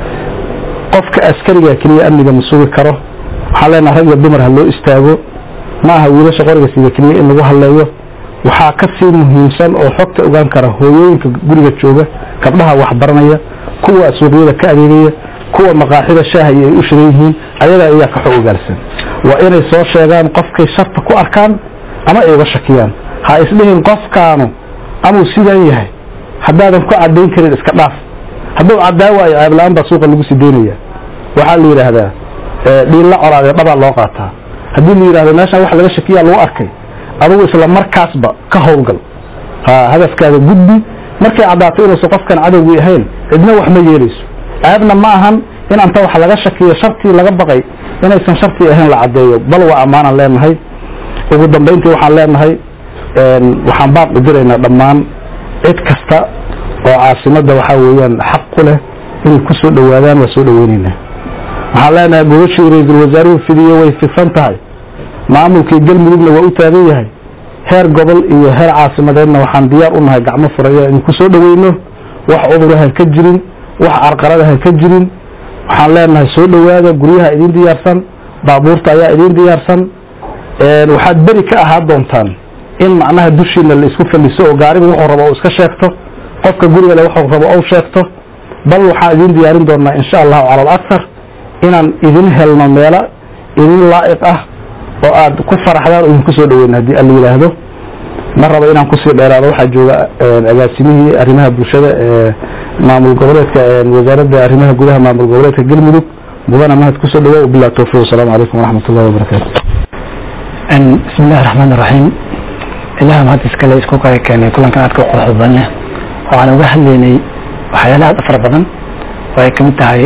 Speaker 9: qofka askariga keliya amniga ma sugi karo waxaan leenaha rag iyo dumar ha loo istaago ma aha wiilasha qoriga sida keliya in lagu halleeyo waxaa ka sii muhiimsan oo xogta ogaan kara hooyooyinka guriga jooga gabdhaha waxbaranaya kuwa suuqyada ka adeegaya kuwa maqaaxida shaaha iyo ay u shiran yihiin ayaga ayaa ka xog ogaalsan waa inay soo sheegaan qofkay sharta ku arkaan ama ay uga shakiyaan ha isdhihin qofkaanu amuu sidaan yahay haddaadan ku cadayn karin iska dhaaf hadduu cadaa waayo ceebla-aan baa suuqa lagu sii daynaya waxaa la yidhaahdaa dhiilla colaadee dhabaa loo qaataa haddii la yidhahdo meeshaan wax laga shakiyaa lagu arkay adugu isla markaasba ka howlgal hadafkaada gudbi markay caddaato inuusan qofkan cadowgii ahayn cidna wax ma yeelayso ceebna ma ahan in anta wax laga shakiyo shartii laga baqay inaysan shartii ahayn la caddeeyo bal waa ammaanan leenahay ugu dambayntii waxaan leenahay waxaan baaq u diraynaa dhammaan cid kasta oo caasimadda waxaa weeyaan xaq ku leh inay ku soo dhowaadaan waa soo dhoweynaynaa waxaan leenahay gogashii ra-iisul wasaaruhu fidiyo way fidsan tahay maamulkii galmudugna waa u taagan yahay heer gobol iyo heer caasimadeedna waxaan diyaar u nahay gacmo furaya in ku soo dhoweyno wax cudurahan ka jirin wax carqaladahan ka jirin waxaan leenahay soo dhowaada guryaha idiin diyaarsan baabuurta ayaa idiin diyaarsan waxaad beri ka ahaa doontaan in macnaha dushiina la isku faliso oo gaariga wuxuu rabo u iska sheegto qofka guriga le wuxuu rabo ou sheegto bal waxaan idiin diyaarin doonaa insha allahu cala alaktar inaan idin helno meelo idin laa'iq ah oo aad ku faraxdaan oo idinku soo dhaweyna haddii alla yidhaahdo ma rabo inaan kusii dheeraado waxaa jooga agaasimihii arrimaha bulshada ee maamul goboleedka wasaaradda arrimaha gudaha maamul goboleedka galmudug mudana mahad kusoo dhawo bilah towfiq wasalaamu calaykum waraxmat ullahi wabarakaatu
Speaker 10: bismi illahi raxmaan iraxiim ilaah mahad iskale isku kala keenay kulankan aadka u quruxda badan leh waxaan uga hadlaynay waxyaalaha aad u fara badan oo ay kamid tahay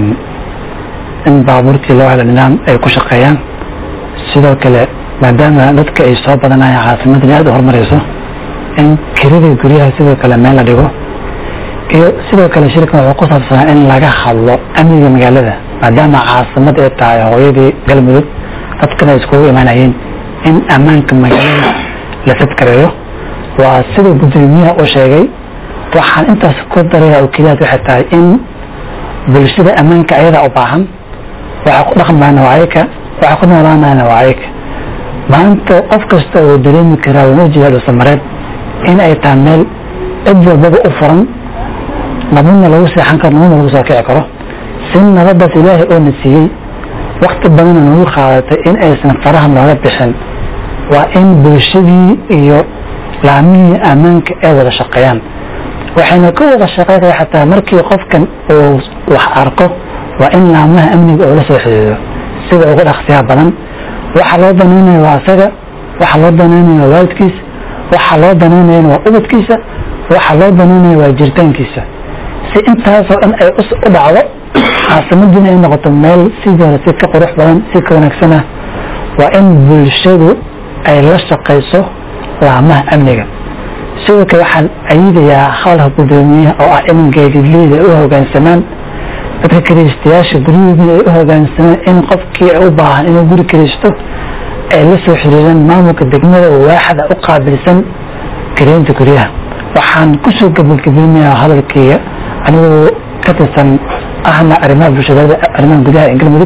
Speaker 10: in baabuurtii loo helo nidaam ay ku shaqeeyaan sidoo kale maadaama dadka ay soo badanayaan caasimaddan aad u horumarayso in kiradii guryaha sidoo kale meel la dhigo iyo sidoo kale shirkan wuxuu ku saabsanaa in laga hadlo amniga magaalada maadaama caasimad ay tahay hooyadii galmudug dadkana ay iskugu imaanayeen in ammaanka magaalada la fadkareeyo waa sida gudoomiyaha uu sheegay waxaan intaas ku daraya oo keliyaad waxay tahay in bulshada ammaanka ayadaa u baahan waxa ku dhaqmayna waa ayaka waxa ku noolaanayna waa ayaka maanta qof kasta oo dareemi karaa wana jeeda dhusamareed in ay tahay meel cid walbaba u furan nabadna lagu seexan karo nabadna lagu soo kici karo si nabadaas ilaahay oo na siiyey wakti badana nagu qaadatay in aysan faraha nooga bixin waa in bulshadii iyo laamihii ammaanka ay wada shaqeeyaan waxayna ka wada shaqeynaya xataa markii qofkan uu wax arko waa in laamaha amniga oo la soo xiriiro sida ugu dhaqsiyaha badan waxa loo danaynaya waa asaga waxa loo danaynaya waa waalidkiisa waxa loo danaynayana waa ubadkiisa waxa loo danaynaya waa jiritaankiisa si intaasoo dhan ay u dhacdo caasimadiina ay noqoto meel sideeda si ka qurux badan si ka wanaagsan ah waa in bulshadu ay la shaqayso laamaha amniga sidoo kale waxaan ayidayaa howlha gudoomiyaha oo ah in gaadiidleyda ay u hogaansamaan dadka kiraystayaasha guryahoodii ay u hogaansamaan in qofkii u baahan inuu guri kiraysto ay la soo xiriiraan maamulka degmada oo waaxda u qaabilsan kiraynta guryaha waxaan kusoo gabagabeynayaa hadalkayga anigoo ka tirsan ahna arrimaha bulshada arrimaha gudaha ee galmudug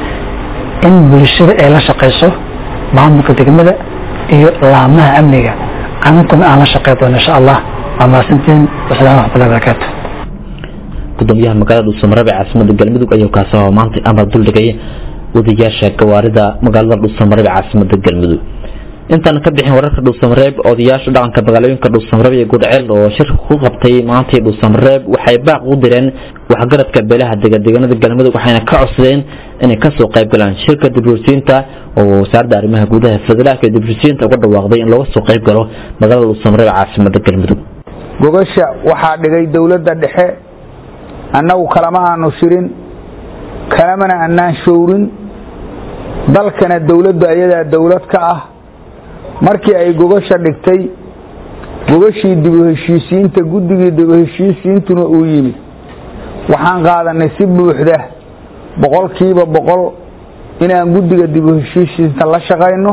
Speaker 10: in bulshada ay la shaqayso maamulka degmada iyo laamaha amniga aninkuna aan la shaqey doono insha allah waa mahadsantiin wasalaamu raxmatullahi barakaatu
Speaker 2: gudoomiyaha magaalada dhuusamareeb ee caasimada galmudug ayuu kaasoo maanta amar duldhigay wadayaasha gawaarida magaalada dhuusamareeb ee caasimada galmudug intaan ka bixin wararka dhuusamareeb odayaasha dhaqanka magaalooyinka dhuusamareeb iyo gudceel oo shirka ku qabtay maantii dhuusamareeb waxay baaq u direen waxgaradka beelaha degadeganada galmudug waxayna ka codsadeen inay kasoo qayb galaan shirka dibrusiinta oo wasaaradda arrimaha gudaha federaalka ee dibrusiinta uga dhawaaqday in looga soo qayb galo magaalada dhuusamareeb caasimada galmudug
Speaker 11: gogasha waxaa dhigay dowladda dhexe annagu kalama aanu shirin kalamana annaan showrin dalkana dowladdu ayadaa dowlad ka ah markii ay gogasha dhigtay gogashii dibu heshiisiinta guddigii dibu heshiisiintuna uu yimid waxaan qaadanay si buuxda boqolkiiba boqol inaan guddiga dibu heshiisiinta la shaqayno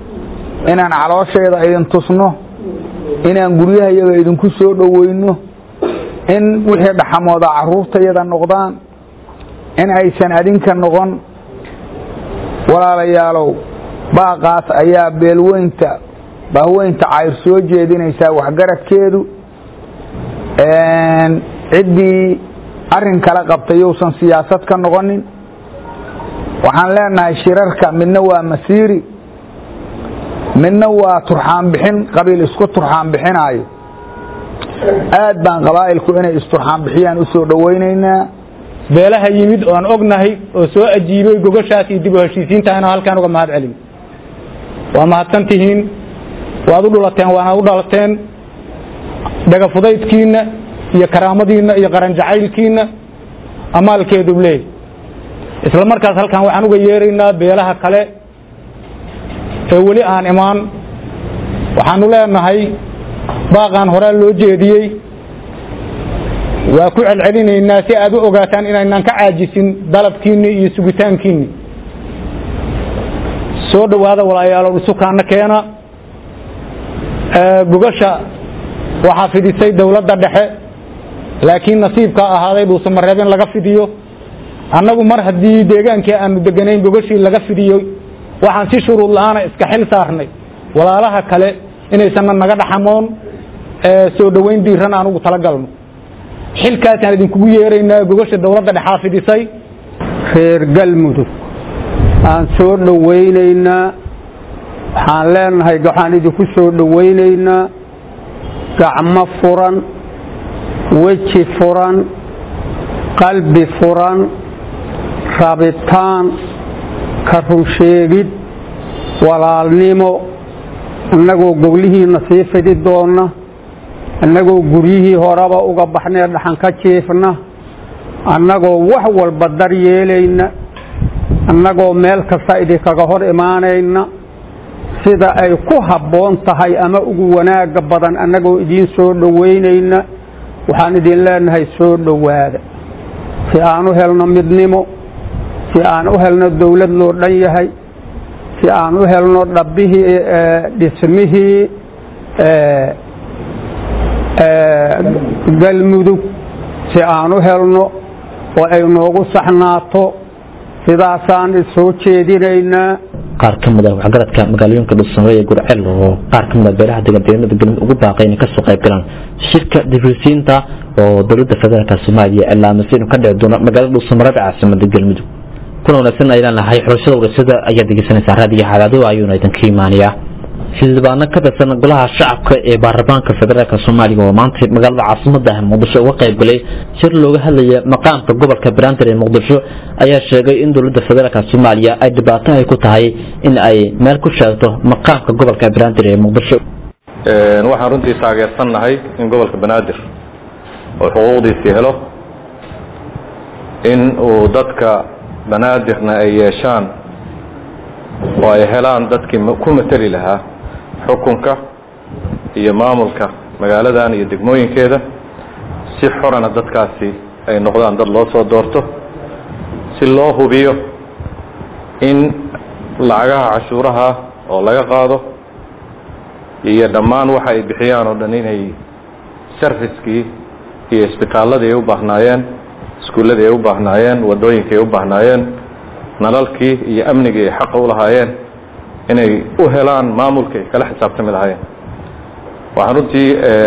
Speaker 11: inaan caloosheeda idin tusno inaan guryahayaga idinku soo dhoweyno in wixii dhaxamooda caruurtayada noqdaan in aysan adinka noqon walaalayaalow baaqaas ayaa beelweynta bahweynta cayr soo jeedinaysaa waxgaradkeedu ciddii arin kala qabtay yousan siyaasad ka noqonin waxaan leenahay shirarka midna waa masiiri midna waa turxaan bixin qabiil isku turxaan bixinaayo aad baan qabaa'ilku inay isturxaan bixiyaan u soo dhowaynaynaa
Speaker 12: beelaha yimid oan ognahay oo soo ajiibay gogashaas iyo dib u heshiisiintaana halkaan uga mahad celin waa mahadsan tihiin waad u dhulateen waana u dhalateen dhagafudaydkiinna iyo karaamadiinna iyo qaran jacaylkiinna amaalkeedu leey isla markaas halkaan waxaan uga yeeraynaa beelaha kale ee weli aan imaan waxaanu leenahay baaqaan horaa loo jeediyey waa ku celcelinaynaa si aad u ogaataan inaynaan ka caajisin dalabkiinni iyo sugitaankiinni soo dhowaada walaayaalow isukaana keena gogasha waxaa fidisay dowladda dhexe laakiin nasiibkaa ahaaday dhuusamareeb in laga fidiyo annagu mar haddii deegaankii aanu deganayn gogashii laga fidiyo waxaan si shuruud la-aana iska xil saarnay walaalaha kale inaysanna naga dhaxamoon soo dhoweyn diiran aan ugu talagalno xilkaasaan idinkugu yeeraynaa gogasha dowladda dhexaa fidisay
Speaker 13: reer galmudug aan soo dhowaynaynaa waxaan leenahay waxaan idinku soo dhowaynaynaa gacmo furan weji furan qalbi furan rabitaan ka runsheegid walaalnimo annagoo goglihiina sii fidi doonna annagoo guryihii horeba uga baxnee dhaxan ka jiifna annagoo wax walba dar yeelayna annagoo meel kasta idinkaga hor imaanayna sida ay ku habboon tahay ama ugu wanaagga badan annagoo idiin soo dhowaynayna waxaan idin leenahay soo dhowaada si aan u helno midnimo si aan u helno dowlad loo dhan yahay si aan u helno dhabbihii dhismihii galmudug si aan u helno oo ay noogu saxnaato sidaasaan soo jeedinaynaa
Speaker 2: qaar ka mid ah waxgaradka magaalooyinka dhuusamare ee gurcel oo qaar ka mid ah beelaha deegaandeeganada galmudug ugu baaqay inay kasoo qayb galaan shirka difrisiinta oo dowladda federaalka soomaaliya cilaamisay inuu ka dhici doono magaalada dhuusamarada caasimada galmudug kuna wanaagsan ayaan lahay xulashada warasada ayaad dhegeysanaysaa raadiga xadaado ayuuna idinka imaanayaa xildhibaano ka tirsan golaha shacabka ee baarlamaanka federaalk soomaaliya oo maanta magaalada caasimada muqdisho uga qayb galay shir looga hadlaya maqaamka gobolka banaadir ee muqdisho ayaa sheegay in dowladda federaalk soomaaliya ay dhibaato ay ku tahay in ay meel ku sheegto maqaamka gobolka banaadir ee muqdisho
Speaker 14: waxaan runtii taageersannahay in gobolka banaadir oo xuquuqdiisii helo in uu dadka banaadirna ay yeeshaan oo ay helaan dadkii ku mateli lahaa xukunka iyo maamulka magaaladan iyo degmooyinkeeda si xorana dadkaasi ay noqdaan dad loo soo doorto si loo hubiyo in lacagaha cashuuraha oo laga qaado iyo dhammaan waxa ay bixiyaan oo dhan inay servicekii iyo isbitaaladii ay u baahnaayeen iskuulladii ay u baahnaayeen wadooyinkii ay u baahnaayeen nalalkii iyo amnigii ay xaqa u lahaayeen inay u helaan maamulka ay kala xisaabtami lahaayeen waxaan runtii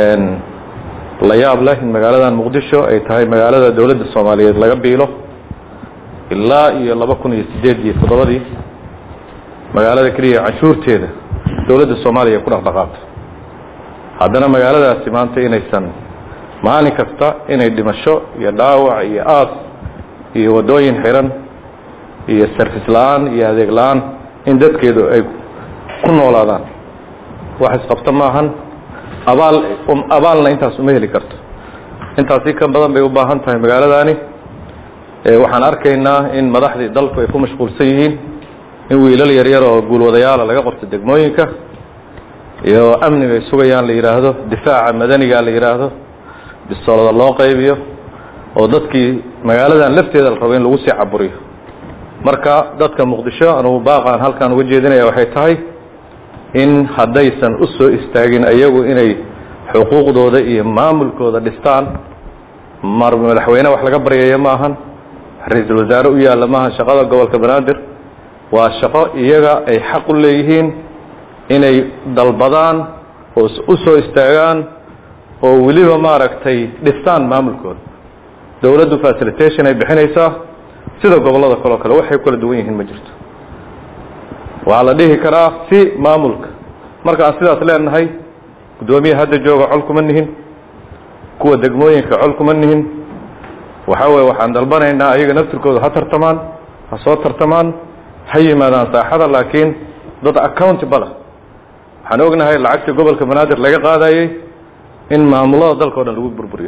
Speaker 14: la yaab leh in magaaladan muqdisho ay tahay magaalada dowladda soomaaliyeed laga biilo ilaa iyo laba kun iyo sideed iyo toddobadii magaalada keliya canshuurteeda dowladda soomaaliya ku dhaqdhaqaato haddana magaaladaasi maanta inaysan maalin kasta inay dhimasho iyo dhaawac iyo aas iyo waddooyin xiran iyo sarfis la-aan iyo adeeg la-aan in dadkeedu ay ku noolaadaan wax isqabto maahan abaal abaalna intaas uma heli karto intaasi ka badan bay u baahan tahay magaaladani waxaan arkaynaa in madaxdii dalku ay ku mashquulsan yihiin in wiilal yaryar oo guulwadayaala laga qorto degmooyinka iyo amniga ay sugayaan la yidhaahdo difaaca madaniga la yidhaahdo bisoolada loo qaybiyo oo dadkii magaaladan lafteeda la rabo in lagu sii caburiyo marka dadka muqdisho anugu baaqaan halkaan uga jeedinaya waxay tahay in haddaysan u soo istaagin iyagu inay xuquuqdooda iyo maamulkooda dhistaan mar madaxweyne wax laga baryaya maahan ra-iisul wasaare u yaalla maahan shaqada gobolka banaadir waa shaqo iyaga ay xaq u leeyihiin inay dalbadaan oo u soo istaagaan oo weliba maaragtay dhistaan maamulkooda dowladdu facilitation ay bixinaysaa sida gobollada kaleo kale waxay kala duwan yihiin ma jirto waxaa la dhihi karaa si maamulka marka aan sidaas leenahay guddoomiya hadda jooga col kuma nihin kuwa degmooyinka col kuma nihin waxa weye waxaan dalbanaynaa ayaga naftirkooda ha tartamaan ha soo tartamaan ha yimaadaan saaxada laakiin dad accountable waxaan ognahay lacagtii gobolka banaadir laga qaadayey in maamulada dalka o dhan lagu burburiyo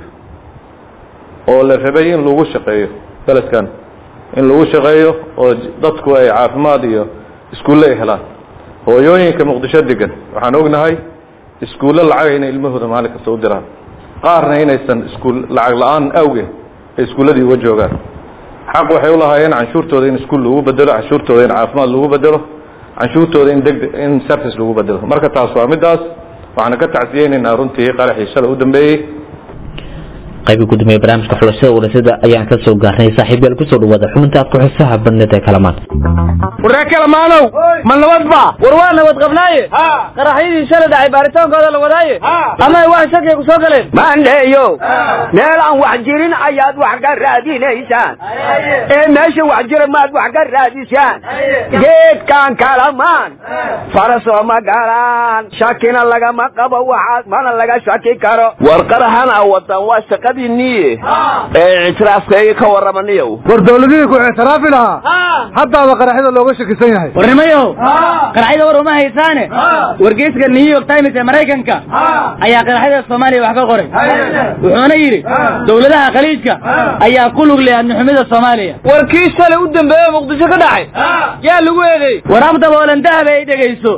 Speaker 14: oo la rabay in lagu shaqeeyo beledkan in lagu shaqeeyo oo dadku ay caafimaad iyo iskuulle ay helaan hooyooyinka muqdisho degan waxaan ognahay iskuulle lacag inay ilmahooda maalin kasta u diraan qaarna inaysan iskuul lacag la-aan awgeed ay iskuulladii uga joogaan xaq waxay u lahaayeen canshuurtooda in iskuul lagu bedelo canshuurtooda in caafimaad lagu bedelo canshuurtooda in deg in service lagu bedelo marka taas waa midaas waxaana ka tacsiyeynaynaa runtii qaraxii shalay u dambeeyey
Speaker 2: qaybi gudoomiye barnaamijka xulashada warasada ayaan ka soo gaarnay saaxiibayaal kusoo dhawaada xubinta aad ku xisaha badneed ee kalamaan
Speaker 15: waree kalamaanow ma nabad ba war waa nabad qabnaaye qaraxyadii shalay dhacay baaritaankooda la wadaaye ama ay wax shakiya ku soo galeen
Speaker 16: maandheeyo meel aan wax jirin ayaad wax ka raadinaysaan ee meesha wax jira maad wax ka raadisaan geedkan kalamaan farasoo ma galaan shakina lagama qabo waxaas mana laga shaki karo
Speaker 5: war qaraxan a wadan waa shaqadii niye ee ictiraafkayga ka warramaniyow
Speaker 17: war dawladihii ku ictiraafi lahaa haddaaba qaraxyada looga shakisan yahay
Speaker 15: warnimayow qaraxyada war uma haysaane wargeyska new york times ee maraykanka ayaa qaraxyada soomaaliya wax ka qoray wuxuuna yidhi dowladaha khaliijka ayaa ku lug leh adnixumida soomaaliya war kii shalay u dambeeye muqdisho ka dhacay yaa lagu eedeey war abdaboolan dahab ay dhegayso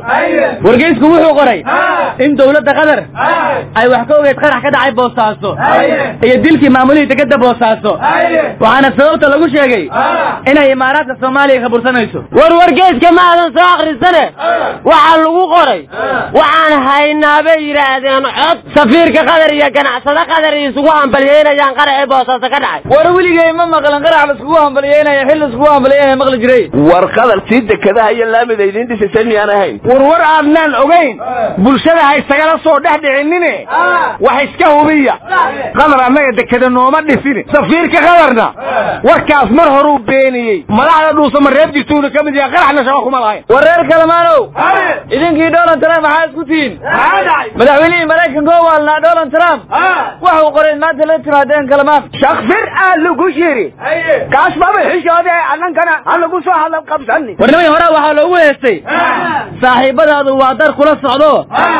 Speaker 15: wargeysku wuxuu qoray in dowladda qatar ay wax ka ogeyd qarax ka dhacay boosaaso iyo dilkii maamulihii degada boosaaso waxaana sababta lagu sheegay inay imaaraadka soomaaliya kabursanayso
Speaker 18: war wargeeska ma aadan soo akhrisane waxaa lagu qoray waxaan haynaa bay yidhaahdeen cod safiirka qatar iyo ganacsado qatar isugu hambalyeynayaan qaracii boosaaso ka dhacay
Speaker 15: war weligay ma maqlan qarax laiskugu hambalyeynaya xil laiskugu hambalyeynaya maqli jiray
Speaker 5: war qadar tii dekadaha iyo laamida idiin dhisaysa miyaan ahayn
Speaker 16: warwar aadnaan ogayn bulshada ha isagala soo dhex dhicinine wax iska hubiya qadar annaga dekada nooma dhisine safiirka qadarna warkaas mar horuu beeniyey madaxda dhuusama reeb jirtuuna ka mid yahay qaraxna shaqo kuma lahayn
Speaker 15: war reer kalamaanow idinkii donald trump maxaa isku tihiin madaxweynihii maraykanka oo waalnaa donald trump waxuu qoray maanta la timaadeen kalamaan
Speaker 16: shakfir aa lagu shiri kaas baba xishoode annankana ha lagu soo hadal qabsani
Speaker 15: warnimay hore waxaa loogu heestay saaxiibadaadu waa dar kula socdo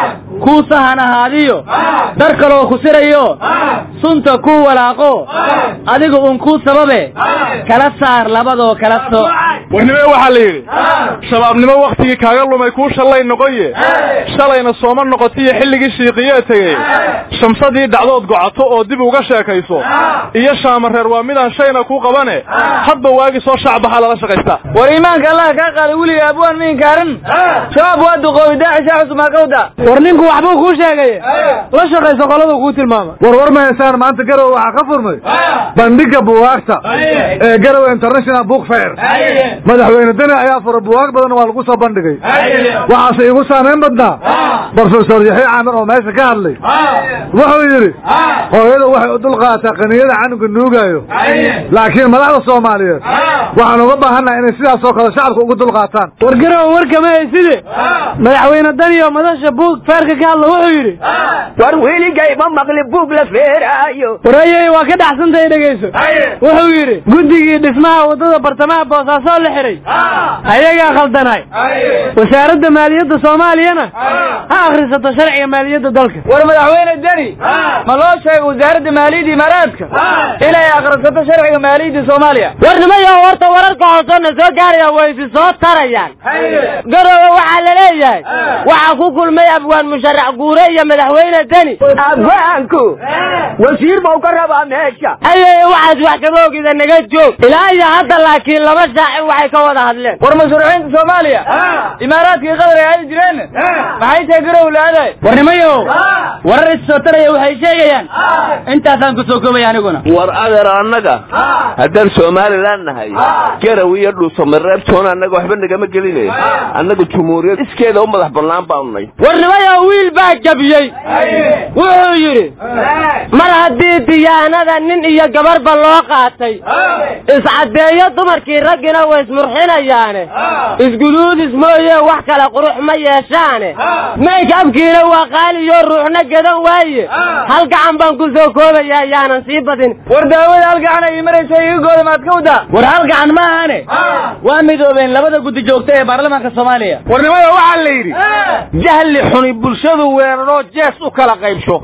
Speaker 15: kuu sahan ahaadiyo dar kaloo ku sirayo sunta kuu walaaqo adiga un kuu sababe kala saar labadoo kala sooc
Speaker 19: warnimee waxaa la yidhi shabaabnimo wakhtigii kaaga lumay kuu shallay noqoye shalayna sooma noqotiyo xilligii shiiqiyee tegey shamsadii dhacdood gocato oo dib uga sheekayso iyo shaamareer waa midaan shayna ku qabane hadba waagi soo shacbaxa lala shaqaystaa
Speaker 15: war iimaanka allah kaa qaaday weliga abwaan ma inkaarin shabaab waa duqoobi daacisha xusmaa kawda
Speaker 17: war ninku waxbuu kuu sheegay la shaqayso qoladu kuu tilmaama war war mahaysaan maanta garowe waxaa ka furmay bandhiga buwaagta ee garowe international book fair madaxweyne deni ayaa fura buwaag badan waa lagu soo bandhigay waxaase igu saamayn badnaa brofesor yaxya caamir oo meesha ka hadlay wuxuu yidhi hooyada waxay u dulqaataa qaniyada canuga nuugaayo laakiin madaxda soomaaliyeed waxaan uga baahannaha inay sidaasoo kale shacabka ugu dulqaataan war garowe warkama hayside madaxweyne daniyo madasha buug feerka ka hadla wuxuu yidhi
Speaker 16: war weligay ma maqli buug la feeraayo
Speaker 17: warayey waa ka dhaxsantahay dhegayso wuxuu yidhi guddigii dhismaha waddada bartamaha boosaaso la xiray ayagaa khaldanay wasaaradda maaliyadda soomaaliyana ha akhrisato sharciga maaliyadda dalka
Speaker 15: war madaxweyne deni ma loo sheegay wasaaradda maaliyadda imaaraadka inay akhrisato sharciga maaliyadda soomaaliya
Speaker 18: warnimayo horta wararka hoosena soo gaaraya way isi soo tarayaan garowe waxaa la leeyahay waxaa ku kulmay abwaan musharax guure iyo madaxweyne deni
Speaker 16: abwaanku wasiir bau ka rabaa meesha
Speaker 18: ayay waxaad wax kama ogida naga joog ilaa iyo hadda laakiin laba shaacir waxay ka wada hadleen
Speaker 15: war mashruuciinta soomaaliya imaaraadkii qadar ay aadi jireen maxay tahay garow la-aadahay warnimayo warar issoo taraya waxay sheegayaan intaasaan ku soo koobaya aniguna
Speaker 5: war adeer annaga haddaan somalilan nahay garow iyo dhuusamareebtoona annaga waxba nagama gelinay annaga jumhuuriyad iskeeda u madax bannaan baanu nay
Speaker 18: warnimayo wiil baa jabiyey wuxuu yidhi mar haddii diyaanada nin iyo gabarba loo qaatay iscaddeeyo dumarkii raggina way ismurxinayaane isguduudis mooye wax kale qurux ma yeeshaane maykabkiina waa qaaliyo ruuxna gadan waaye hal gacan baan ku soo koobaya yaanan sii badin
Speaker 15: war daawada hal gacan ay maraysa iga gooda maad ka wadaa war hal gacan ma ahane waa midoobeen labada guddi joogta ee baarlamaanka soomaaliya
Speaker 16: warnimada waxaa la yidhi jahli xuni bulshadu weeraroo jees u kala qaybsho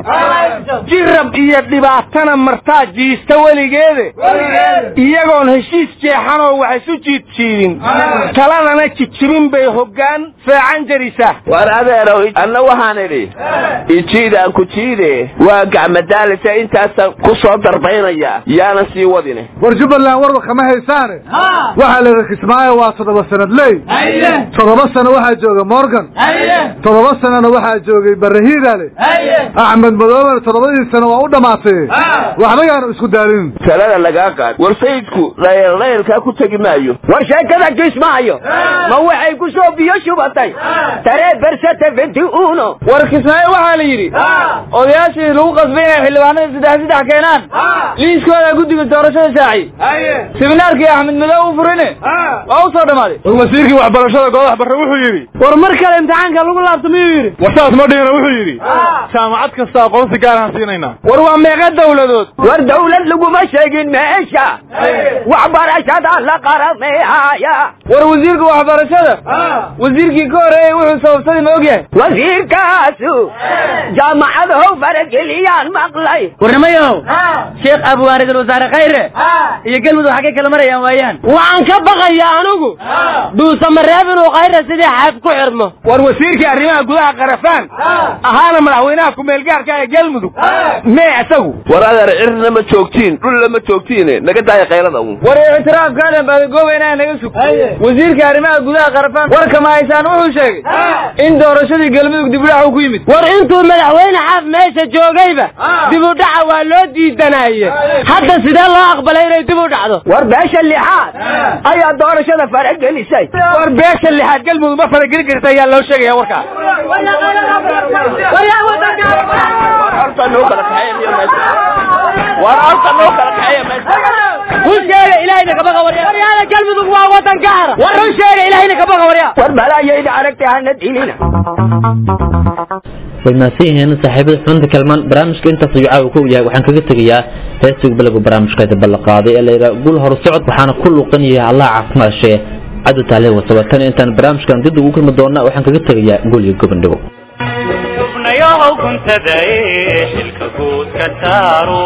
Speaker 16: jirab iyo dhibaatana martaa jiista weligeede iyagoon heshiis jeexanoo wax isu jiidjiidin taladana jijibin bay hoggaan feecan jarisaa
Speaker 5: war adeerow anna waxaan idhi ijiidaan ku jiide waa gacmadaalisa intaasaan ku soo darbaynaya yaanan sii wadine
Speaker 17: war jubbaland warba kama haysaane waxaa la yidhi kismaayo waa toddoba sanad ley toddoba sano waxaa jooga morgan toddoba sanona waxaa joogay barahiidale axmed madoobena toddobadii sano waa u dhammaatay waxba yaanu isku daalinin
Speaker 5: talada lagaa qaad war sayidku laylaylkaa ku tegi maayo
Speaker 16: war sheekada kismaayo ma waxay ku soo biyo shubatay taree bersate venti uno
Speaker 15: war kismaayo waxaa la yidhi odayaashii lagu qasbay inay xildhibaanada saddex saddex keenaan liiskooda guddiga doorashada shaaci siminaarkii axmed madow u furine waa u soo dhammaaday
Speaker 19: war wasiirkii waxbarashada goodax barre wuxuu yidhi
Speaker 17: war mar kale imtixaanka lagu laabto miyuu yidhi
Speaker 19: war saas ma dhihina wuxuu yidhi jaamacad kasta aqoonsi gaaraan siinaynaa
Speaker 16: war waa meeqa dawladood war dawlad laguma sheegin meesha waxbarashada la qarameehaya
Speaker 15: war wasiirka waxbarashada wasiirkii ka horeeyey wuxuu sababsaday ma ogyahay
Speaker 16: wasiirkaasu jaamacadow farageliyaan maqlay
Speaker 15: warnamayow sheekh abwaan idil wasaare khayre iyo galmudug xaggay kala marayaan waayaan
Speaker 18: waxaan ka baqaya anigu dhuusamareeb inuu khayre sidii xaaf ku xirmo
Speaker 11: war wasiirkii arrimaha gudaha qarafaan ahaana madaxweynaha ku-meelgaarka ee galmudug mee isagu
Speaker 5: war adeer cirna ma joogtiin dhulla ma joogtiine naga daaya qaylada uun
Speaker 15: war ictiraafkaadan baadagoobayna naga sug wasiirka arrimaha gudaha qarafaan warka ma haysaan wuxuu sheegay in doorashadii galmudug dibudhac uu ku yimid
Speaker 18: war intuu madaxweyne xaaf meesha joogayba dibudhaca waa loo diidanaye hadda sidee loo aqbalay inay dib u dhacdo
Speaker 16: war beesha lixaad ayaa doorashada faragelisay
Speaker 11: war beesha lixaad galmudug ma faragelin karta ayaa loo sheegaya warkaa
Speaker 5: war horta noo kala kaxeeya meesha
Speaker 18: run sheega ilaahayna kabaqa warya waryaada galmudug waa wadan gaara war run sheega ilaahayna kabaqa warya
Speaker 16: war balaayayda aragtay hana dilina
Speaker 2: way mahadsan yihiin saaxiibada xubinta kalmaan barnaamijka intaas ayuu caawa ku yahay waxaan kaga tegayaa heestiga balagu barnaamijka ballanqaaday ee layidhaha gul horu socod waxaana ku luuqan yahay allah caafimaad shee cadu taale wasabatan intaan barnaamijkan dib ugu kulmi doona waxaan kaga tegayaa gul iyo gobondhigo
Speaker 6: xubnayahow guntadae xilka guud ka saaro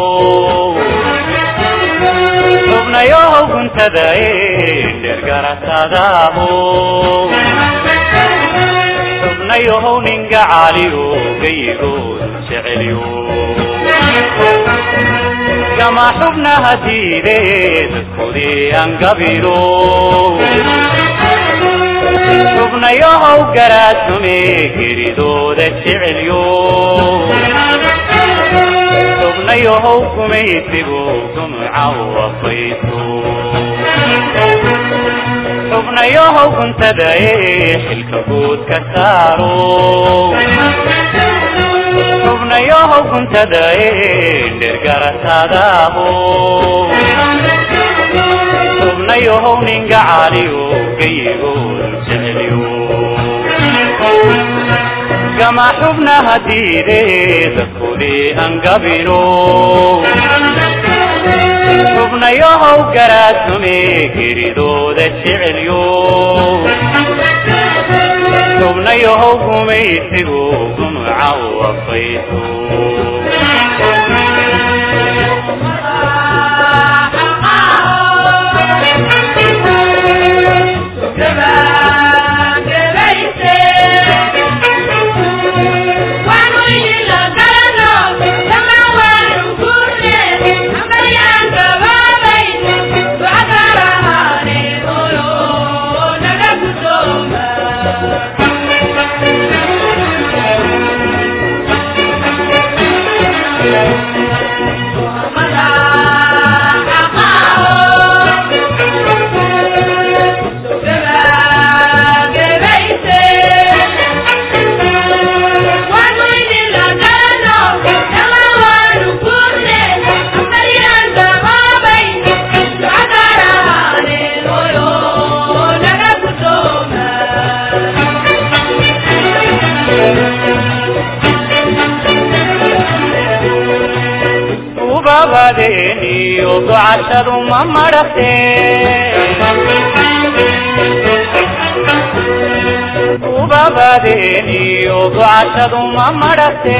Speaker 6: xubnayahow guntadae dhergaratadaabo xubnayahow ninga caliyo gayigoodu jecelyo kama xubnaha diideed dadkoodii angabiro xubnayahow garaadsume geridooda jecelyo xubnayahow gumaysigu gumuca wafayso xubnayahow guntadae xilka guud ka saaro xubnayahow guntadae dhergaratadaabo xubnayahow ninga caliyo gayigoodu jecelyo kama xubnaha diideed dadkoodii angabino xubnayahow garaadsume geridooda jecelyo xubnayahow gumaysigu gumuca wafayso ubabadeeniyo ducashadu ma madhate ubabadeeniyo ducashadu ma madhate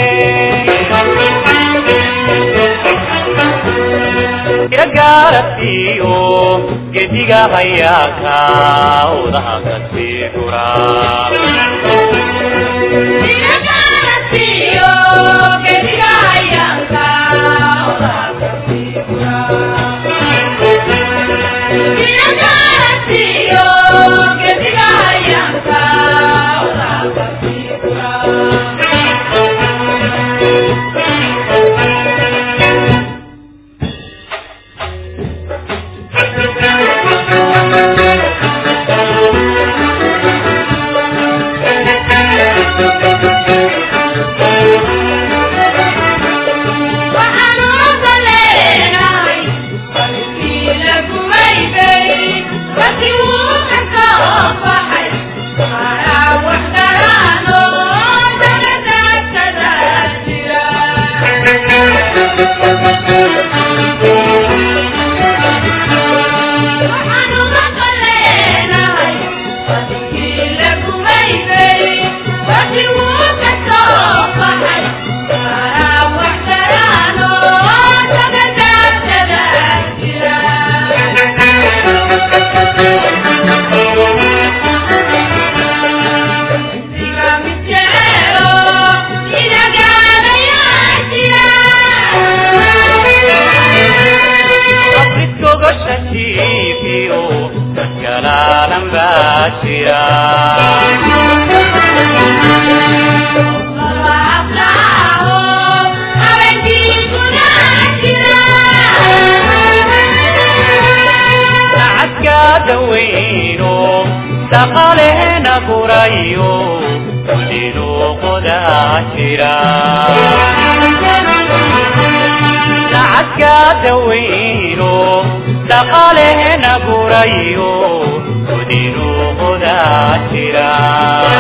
Speaker 6: iragaarasiyo gediga hayaaka udaha kasii gura gurayo gudinuu qodaa jira lacagka daweyno dhaqaalehena gurayo gudinuu qodaa jira